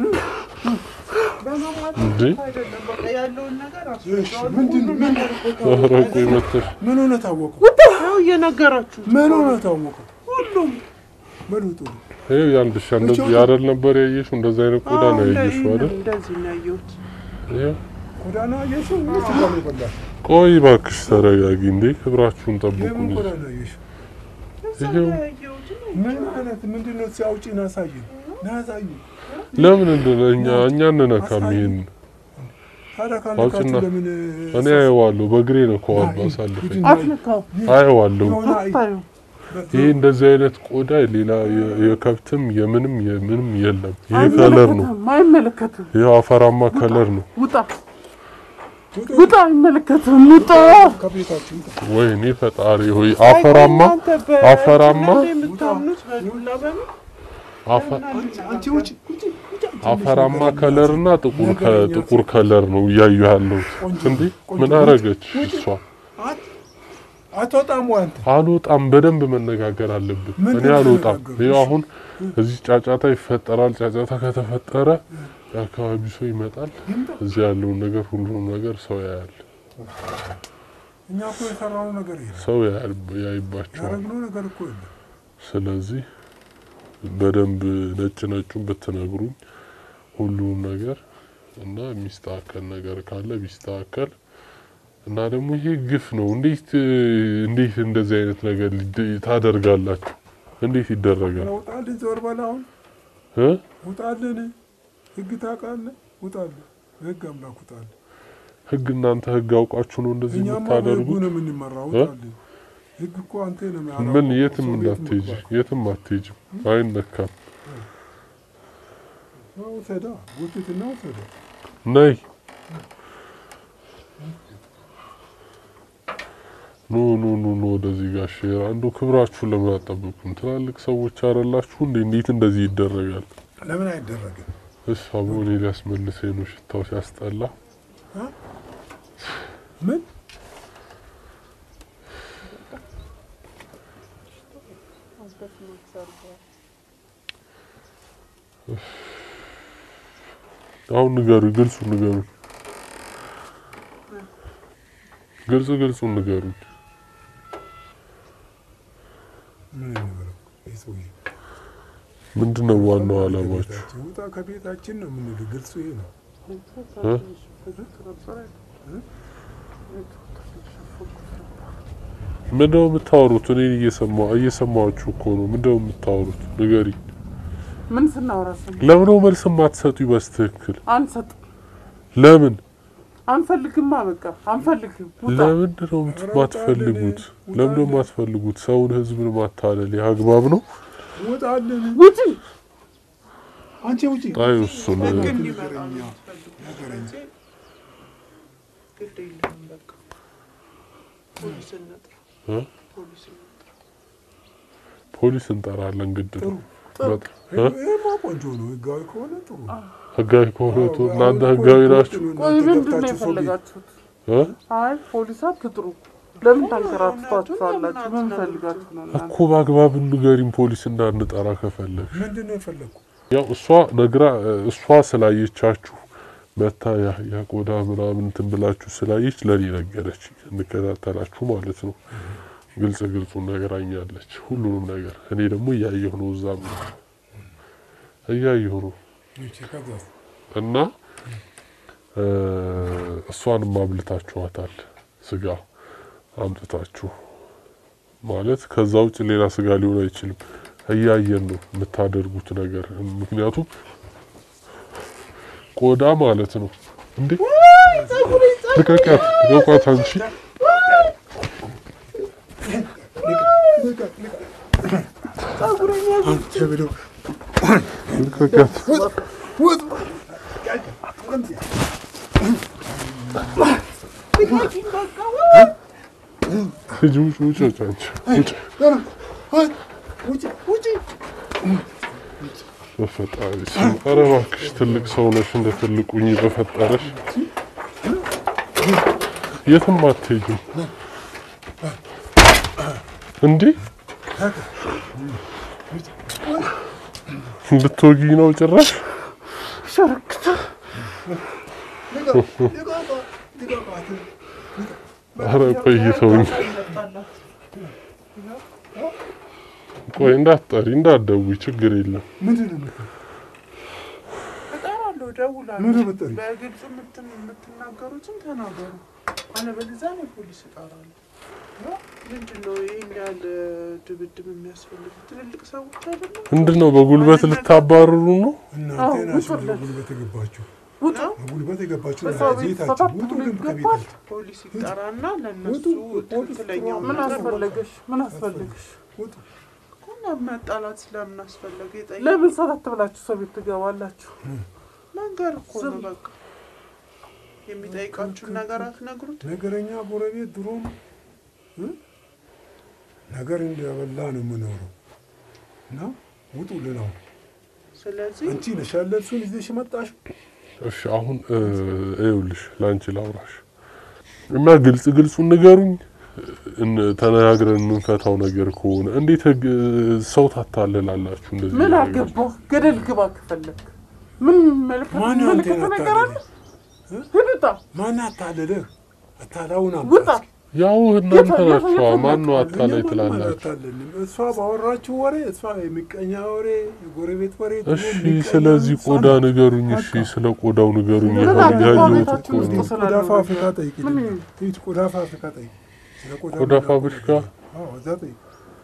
Speaker 2: በመማታት
Speaker 1: እንዴ?
Speaker 2: አይደለም። በቃ ያለውን ነገር
Speaker 3: እሺ፣
Speaker 2: አስረዳዋለሁ።
Speaker 3: ምንድን
Speaker 2: ሁሉም
Speaker 3: ምን
Speaker 2: ነገር እኮ
Speaker 1: ኧረ ቆይ መተሽ
Speaker 3: ምን ሆነ ታወቁ
Speaker 2: ያው እየነገራችሁ
Speaker 3: ምን ሆነ ታወቁ
Speaker 2: ሁሉም
Speaker 3: በሉጡ
Speaker 1: ይኸው ያልድሻ እንደዚህ ያደል ነበር ያየሽው? እንደዚህ አይነት ቆዳ ነው
Speaker 2: አዎ፣
Speaker 1: ያየሽው
Speaker 2: እንደ-
Speaker 1: አይደል?
Speaker 2: እንደዚህ ነው ያየሁት።
Speaker 1: ይኸው
Speaker 3: ጎዳና አየሽው ምን ስጋ ነው የበላሽ
Speaker 1: ቆይ እባክሽ ተረጋጊ እንዴ፣ ክብራችሁን ጠብቁ
Speaker 3: የምን
Speaker 1: እንጂ።
Speaker 3: ጎዳና አየሽው
Speaker 2: እዛ
Speaker 1: ይኸው።
Speaker 2: ነው ያየሁት።
Speaker 3: ምን አይነት ምንድን ነው ሲያውጪ ናሳየን ናሳዩ
Speaker 1: ለምን እንደሆነ እኛ እኛ እንነካም ይሄን
Speaker 3: ታዲያ
Speaker 1: አውጪና
Speaker 3: ካለካችሁ ለምን
Speaker 1: እኔ አየዋለሁ፣ በእግሬ ነው ከዋሉ አሳልፈኝ
Speaker 2: አትንካው፣
Speaker 1: አየዋለሁ።
Speaker 3: የሆነ አይ-
Speaker 2: አታዩ።
Speaker 1: ይሄ እንደዚህ አይነት ቆዳ ሌላ የ- የከብትም የምንም የምንም የለም። ይሄ ከለር ነው።
Speaker 2: አይመለከትም፣ አይመለከትም።
Speaker 1: ይሄ አፈራማ ከለር ነው።
Speaker 2: ውጣ
Speaker 3: ውጡ፣
Speaker 2: ውጣ፣ አይመለከትም። ውጣ።
Speaker 3: ከቤታችሁ ውጣ።
Speaker 1: ወይኔ ፈጣሪ ሆይ አፈራማ
Speaker 2: እናንተ በ-
Speaker 1: አፈራማ
Speaker 2: ነው የምታምኑት በዱላ በምን
Speaker 1: አፈ-
Speaker 3: አንቺ ውጭ ውጭ ውጭ
Speaker 1: አፈራማ ከለር እና ጥቁር ከጥቁር ከለር ነው እያዩ ያለሁት። እንዴ ምን አረገች እሷ?
Speaker 3: አት- አትወጣም ወይ አንተ
Speaker 1: አልወጣም። በደንብ መነጋገር አለብን።
Speaker 3: ምንድን
Speaker 1: እኔ አልወጣም።
Speaker 3: ተነጋገሩ?
Speaker 1: ይኸው አሁን እዚህ ጫጫታ ይፈጠራል። ጫጫታ ከተፈጠረ የአካባቢው ሰው ይመጣል። እዚህ ያለውን ነገር ሁሉንም ነገር ሰው ያያል።
Speaker 3: እኛ እኮ የሰራነው ነገር የለም
Speaker 1: ሰው ያያል፣ ያይባቸዋል።
Speaker 3: ያደረግነው ነገር እኮ የለም
Speaker 1: ስለዚህ በደንብ ነጭ ነጩን ብትነግሩኝ ሁሉም ነገር እና የሚስተካከል ነገር ካለ ቢስተካከል እና ደግሞ ይሄ ግፍ ነው። እንዴት እንዴት እንደዚህ አይነት ነገር ሊደ- ታደርጋላችሁ? እንዴት ይደረጋል?
Speaker 3: ውጣልን ዞር በል አሁን
Speaker 1: እ?
Speaker 3: ውጣልን ህግ ታውቃለህ ውጣልን ህግ አምላክ ውጣልን
Speaker 1: ህግ እናንተ ህግ አውቃችሁ ነው እንደዚህ
Speaker 3: እኛማ በህጉ
Speaker 1: የምታደርጉት?
Speaker 3: ነው የምንመራው
Speaker 1: እ?
Speaker 3: ውጣልን ህግ እኮ አንተ ነው የሚያራው
Speaker 1: ምን የትም
Speaker 3: ሰው ቤት
Speaker 1: እንዳትሄጂ፣
Speaker 3: መግባት።
Speaker 1: የትም አትሄጂም፣ አይነካም።
Speaker 3: አዎ፣ ውሰዳ ጉትትና ውሰዳ
Speaker 1: ነይ ኑ ኑ ኑ ኑ ወደዚህ ጋሽ አንዱ ክብራችሁን ለምን አጠብቁም? ትላልቅ ሰዎች አይደላችሁ እንዴ? እንዴት እንደዚህ ይደረጋል?
Speaker 3: ለምን አይደረግም
Speaker 1: እሷ በሆኔ ሊያስመልሰኝ ነው ሽታው ሲያስጠላ።
Speaker 3: ምን
Speaker 1: አሁን ንገሩ፣ ግልጹ ንገሩ፣ ግልጹ ግልጹ ንገሩ።
Speaker 3: ምን እንበለው ይህ ሰውዬ
Speaker 1: ምንድን ነው ዋናው አላማችሁ?
Speaker 3: ከቤታችን ውጣ ከቤታችን ነው የምንል ግልጹ ይሄ ነው
Speaker 1: እ? ምንድነው የምታወሩት? እኔ እየሰማሁ እየሰማችሁ እኮ ነው። ምንድነው የምታወሩት? ንገሪ።
Speaker 2: ምን ስናወራ ስም
Speaker 1: ለምን መልስ የማትሰጡኝ በስትክክል?
Speaker 2: አንሰጥ
Speaker 1: ለምን
Speaker 2: አንፈልግማ፣ በቃ አንፈልግም። ውጣ
Speaker 1: ለምንድን ነው የማትፈልጉት? ለምንድን ነው የማትፈልጉት? ሰውን ህዝብን ማታለል ይህ አግባብ ነው?
Speaker 3: ውጣልን
Speaker 2: ውጪ።
Speaker 3: አንቺ ውጪ
Speaker 1: አይ እሱን
Speaker 2: ህግ እንዲመጣ ነው
Speaker 3: ነገረኛ
Speaker 2: የምትፈልጉት።
Speaker 3: ነገረኛ
Speaker 2: ስለዚህ ግድ የለንም በቃ ፖሊስ እንጥራ።
Speaker 1: እ?
Speaker 2: ፖሊስ ነው።
Speaker 1: ፖሊስ እንጠራለን፣ ግድ ነው። በጣም እ?
Speaker 3: ይሄማ ቆንጆ ነው። ህጋዊ ከሆነ ጥሩ ነው።
Speaker 1: ህጋዊ ከሆነ ቶ- እናንተ ህጋዊ ናችሁ
Speaker 2: ቆይ ምንድን ነው የፈለጋችሁት?
Speaker 1: እ?
Speaker 2: አይ ፖሊስ አትጥሩ። ለምን ታንከራትቷችኋላችሁ? ምን ፈልጋችሁ ነው እናንተ?
Speaker 1: እኮ በአግባብ ንገሪን፣ ፖሊስ እንዳንጠራ ከፈለግሽ።
Speaker 3: ምንድን ነው የፈለግኩ?
Speaker 1: ያው እሷ ነግራ እሷ ስላየቻችሁ መታ ያ- ያ ቆዳ ምናምን እንትን ብላችሁ ስላየች ለኔ ነገረች። እንከታተላችሁ ማለት ነው። ግልጽ ግልጹን ነገራኛለች፣ ሁሉንም ነገር። እኔ ደግሞ እያየሁ ነው፣ እዛም እያየሁ ነው
Speaker 3: እሺ፣ ከዛስ?
Speaker 1: እና እ፣ እሷንም አብልታችኋታል፣ ስጋ አምጥታችሁ ማለት ከዛ ውጭ ሌላ ስጋ ሊሆን አይችልም። እያየን ነው የምታደርጉት ነገር። ምክንያቱም ቆዳ ማለት ነው እንዴ! ልቀቂያት፣ ልቀቋት አንቺ
Speaker 3: አንተ ብለው
Speaker 1: ልቀቂያት።
Speaker 3: ውጥ!
Speaker 1: ሂጂ ውጭ፣ ውጭ፣ ውጭ፣ አንቺ ውጭ።
Speaker 3: ውጭ! ውጭ!
Speaker 1: በፈጣሪ ስም ኧረ እባክሽ ትልቅ ሰው ነሽ፣ እንደ ትልቁኝ በፈጠረሽ። የትም አትሄጂም እንዴ! ልትወጊኝ ነው ጭራሽ?
Speaker 2: ሸርክታ
Speaker 1: ኧረ ቆይ ተውኝ። ቆይ እንዳትጠሪ እንዳትደውይ፣ ችግር የለም።
Speaker 3: ምንድን ነው የምትለው?
Speaker 2: እጠራለሁ፣ እደውላለሁ።
Speaker 3: ምንድን ነው የምትጠሪው?
Speaker 2: በግልጽ የምትን- የምትናገሩትን ተናገሩ። አለበለዚያ እኔ ፖሊስ እጠራለሁ። ምንድን ነው ይህን ያህል ድብድብ የሚያስፈልጉ? ትልልቅ ሰዎች አይደለም?
Speaker 1: ምንድን ነው በጉልበት ልታባርሩ ነው?
Speaker 3: እናንተ
Speaker 2: አዎ፣
Speaker 3: ናችሁ
Speaker 2: ውጡልን።
Speaker 3: በጉልበት የገባችሁ
Speaker 2: ውጡ።
Speaker 3: በጉልበት የገባችሁ
Speaker 2: በሰው ቤት
Speaker 3: ቤታችሁ
Speaker 2: ተፈትኖ
Speaker 3: ውጡ ግን
Speaker 2: ይገባል።
Speaker 3: ከቤታችሁ
Speaker 2: ፖሊስ ይጠራና ለእነሱ
Speaker 3: ውጡ፣ ፖሊስ
Speaker 2: ትክክለኛው
Speaker 3: ጥሩ።
Speaker 2: ምን
Speaker 3: ነገር
Speaker 2: አስፈለገሽ? ምን አስፈለገሽ?
Speaker 3: ውጡ
Speaker 2: እኮ መጣላት ስለምን አስፈለገ? የጠየቅ
Speaker 4: ለምን ሰተት ብላችሁ ሰው ቤት ትገባላችሁ?
Speaker 2: መንገር እኮ ነው
Speaker 4: ዝም።
Speaker 2: በቃ። የሚጠይቃችሁን ነገር አትነግሩት?
Speaker 3: ነገረኛ ጎረቤት ድሮም እ? ነገር እንደበላ ነው የምኖረው እና ውጡ ልነው
Speaker 2: ስለዚህ
Speaker 3: አንቺ ነሽ ያለ እሱን ይዘሽ መጣሽ
Speaker 1: እሺ አሁን እ፣ ይኸውልሽ ለአንቺ ላውራሽ እና ግልጽ ግልጹን ንገሩኝ። እን- ተነጋግረን የምንፈታው ነገር ከሆነ እንዴት ህግ ሰው ታታልላላችሁ? እንደዚህ
Speaker 4: ምን
Speaker 1: ነገር?
Speaker 4: አገባህ? ገደል ግባ ከፈለክ። ምን መልከት
Speaker 3: ማን
Speaker 4: መልከት
Speaker 3: አንተን
Speaker 4: ነገር አለ?
Speaker 3: አታለለ
Speaker 4: ሂድ ውጣ፣
Speaker 3: ማን አታለለህ አታላውን
Speaker 4: ውጣ።
Speaker 3: አምጣ
Speaker 1: ያው እናንተ
Speaker 4: የፈ-
Speaker 1: ናችኋ።
Speaker 4: የፈ-
Speaker 1: ማን ነው
Speaker 3: እኛ
Speaker 1: አታላይ
Speaker 3: ማንም
Speaker 1: ትላላችሁ?
Speaker 3: አላታለልንም። እሷ ባወራችሁ ወሬ እሷ የሚቀኛ ወሬ የጎረቤት ወሬ
Speaker 1: እሺ
Speaker 3: ድሮ የሚቀኛ
Speaker 1: ስለዚህ
Speaker 3: እሷ
Speaker 1: ቆዳ
Speaker 3: ናት።
Speaker 1: ንገሩኝ። እሺ
Speaker 3: በቃ።
Speaker 1: ስለ ቆዳው ንገሩኝ።
Speaker 4: ምን
Speaker 1: ይኸው
Speaker 4: አገባው
Speaker 1: ያየሁት
Speaker 4: ቤታችሁ
Speaker 1: እኮ
Speaker 4: ውስጥ
Speaker 1: ነው።
Speaker 4: ስላለ
Speaker 3: ቆዳ
Speaker 4: ነገር?
Speaker 3: ፋብሪካ ጠይቂ።
Speaker 4: ምን?
Speaker 3: ሂድ ቆዳ ፋብሪካ ጠይቂ። ስለ ቆዳ
Speaker 1: ቆዳ
Speaker 3: የምናውቀው
Speaker 1: ፋብሪካ?
Speaker 3: ነገር አዎ፣ እዛ ጠይቂ።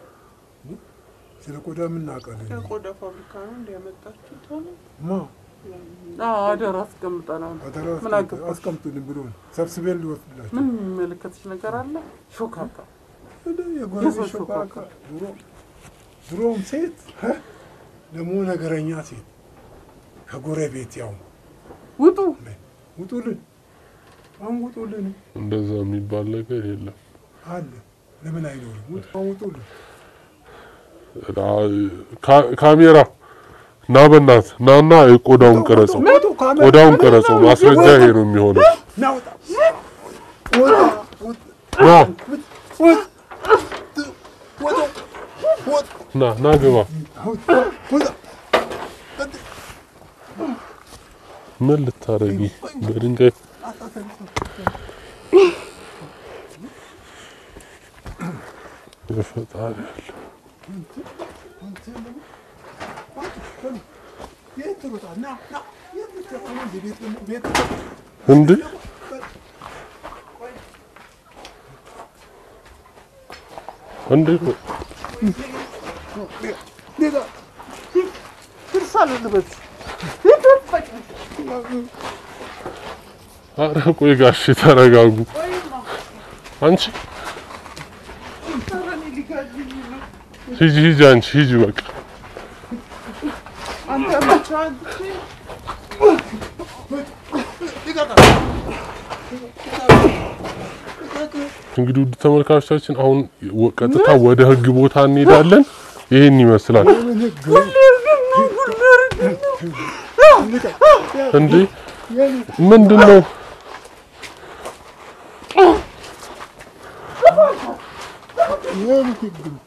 Speaker 3: ስለ ቆዳ የምናውቃለን።
Speaker 2: የቆዳ ፋብሪካ ነው እንዲያመጣችሁት ሆነ
Speaker 3: ማ
Speaker 4: አዎ፣ አደራ አስቀምጠናል።
Speaker 3: አደራ
Speaker 4: ምን
Speaker 3: አስቀምጥ-
Speaker 4: አገባሽ?
Speaker 3: አስቀምጡልን ብሎ ሰብስቤን ሊወስድላቸው
Speaker 4: ምን የሚመለከትሽ ነገር አለ? ሾካካ
Speaker 3: እንደ የጎረቤት
Speaker 4: የሰው
Speaker 3: ሾካካ
Speaker 4: ሾካካ።
Speaker 3: ድሮ ድሮም ሴት እ? ደግሞ ነገረኛ ሴት ከጎረቤት ያው
Speaker 4: ውጡ።
Speaker 3: ውጡልን፣ አሁን ውጡልን
Speaker 1: እንደዛ የሚባል ነገር የለም።
Speaker 3: አለ። ለምን አይኖርም? ውጡ፣ አሁን ውጡልን።
Speaker 1: ካ- ካሜራ ና በናት ናና ቆዳውን ቀረጸው፣
Speaker 3: ውጡ፣ ካሜራ-
Speaker 1: ቆዳውን ቀረጸው። ማስረጃ ይሄ ነው የሚሆነው።
Speaker 3: ና ውጣ፣ ውጣ፣ ውጣ፣
Speaker 1: ና
Speaker 3: ውጣ፣ ውጣ፣ ውጣ፣
Speaker 1: ና ና ግባ።
Speaker 3: ውጣ፣ ውጣ።
Speaker 1: ምን ልታረጊ? በድንጋይ የፈጣሪ ያለ
Speaker 3: የት ትሮጣ? ና፣ ና፣ የት ልትገባ ነው? እዚህ ቤት ደግሞ ቤት
Speaker 1: እንዴ እንዴ
Speaker 3: ሌላ
Speaker 4: ድርሳል ልበስ
Speaker 1: ኧረ ቆይ ጋሼ ተረጋጉ። አንቺ ሂጂ ሂጂ አንቺ ሂጂ በቃ
Speaker 2: አንተ ብቻ አንቺ
Speaker 1: እንግዲህ ውድ ተመልካቾቻችን አሁን ወ- ቀጥታ ወደ ህግ ቦታ እንሄዳለን። ይህን ይመስላል እንዴ! ምንድን ነው?
Speaker 3: የምን ህግ ነው?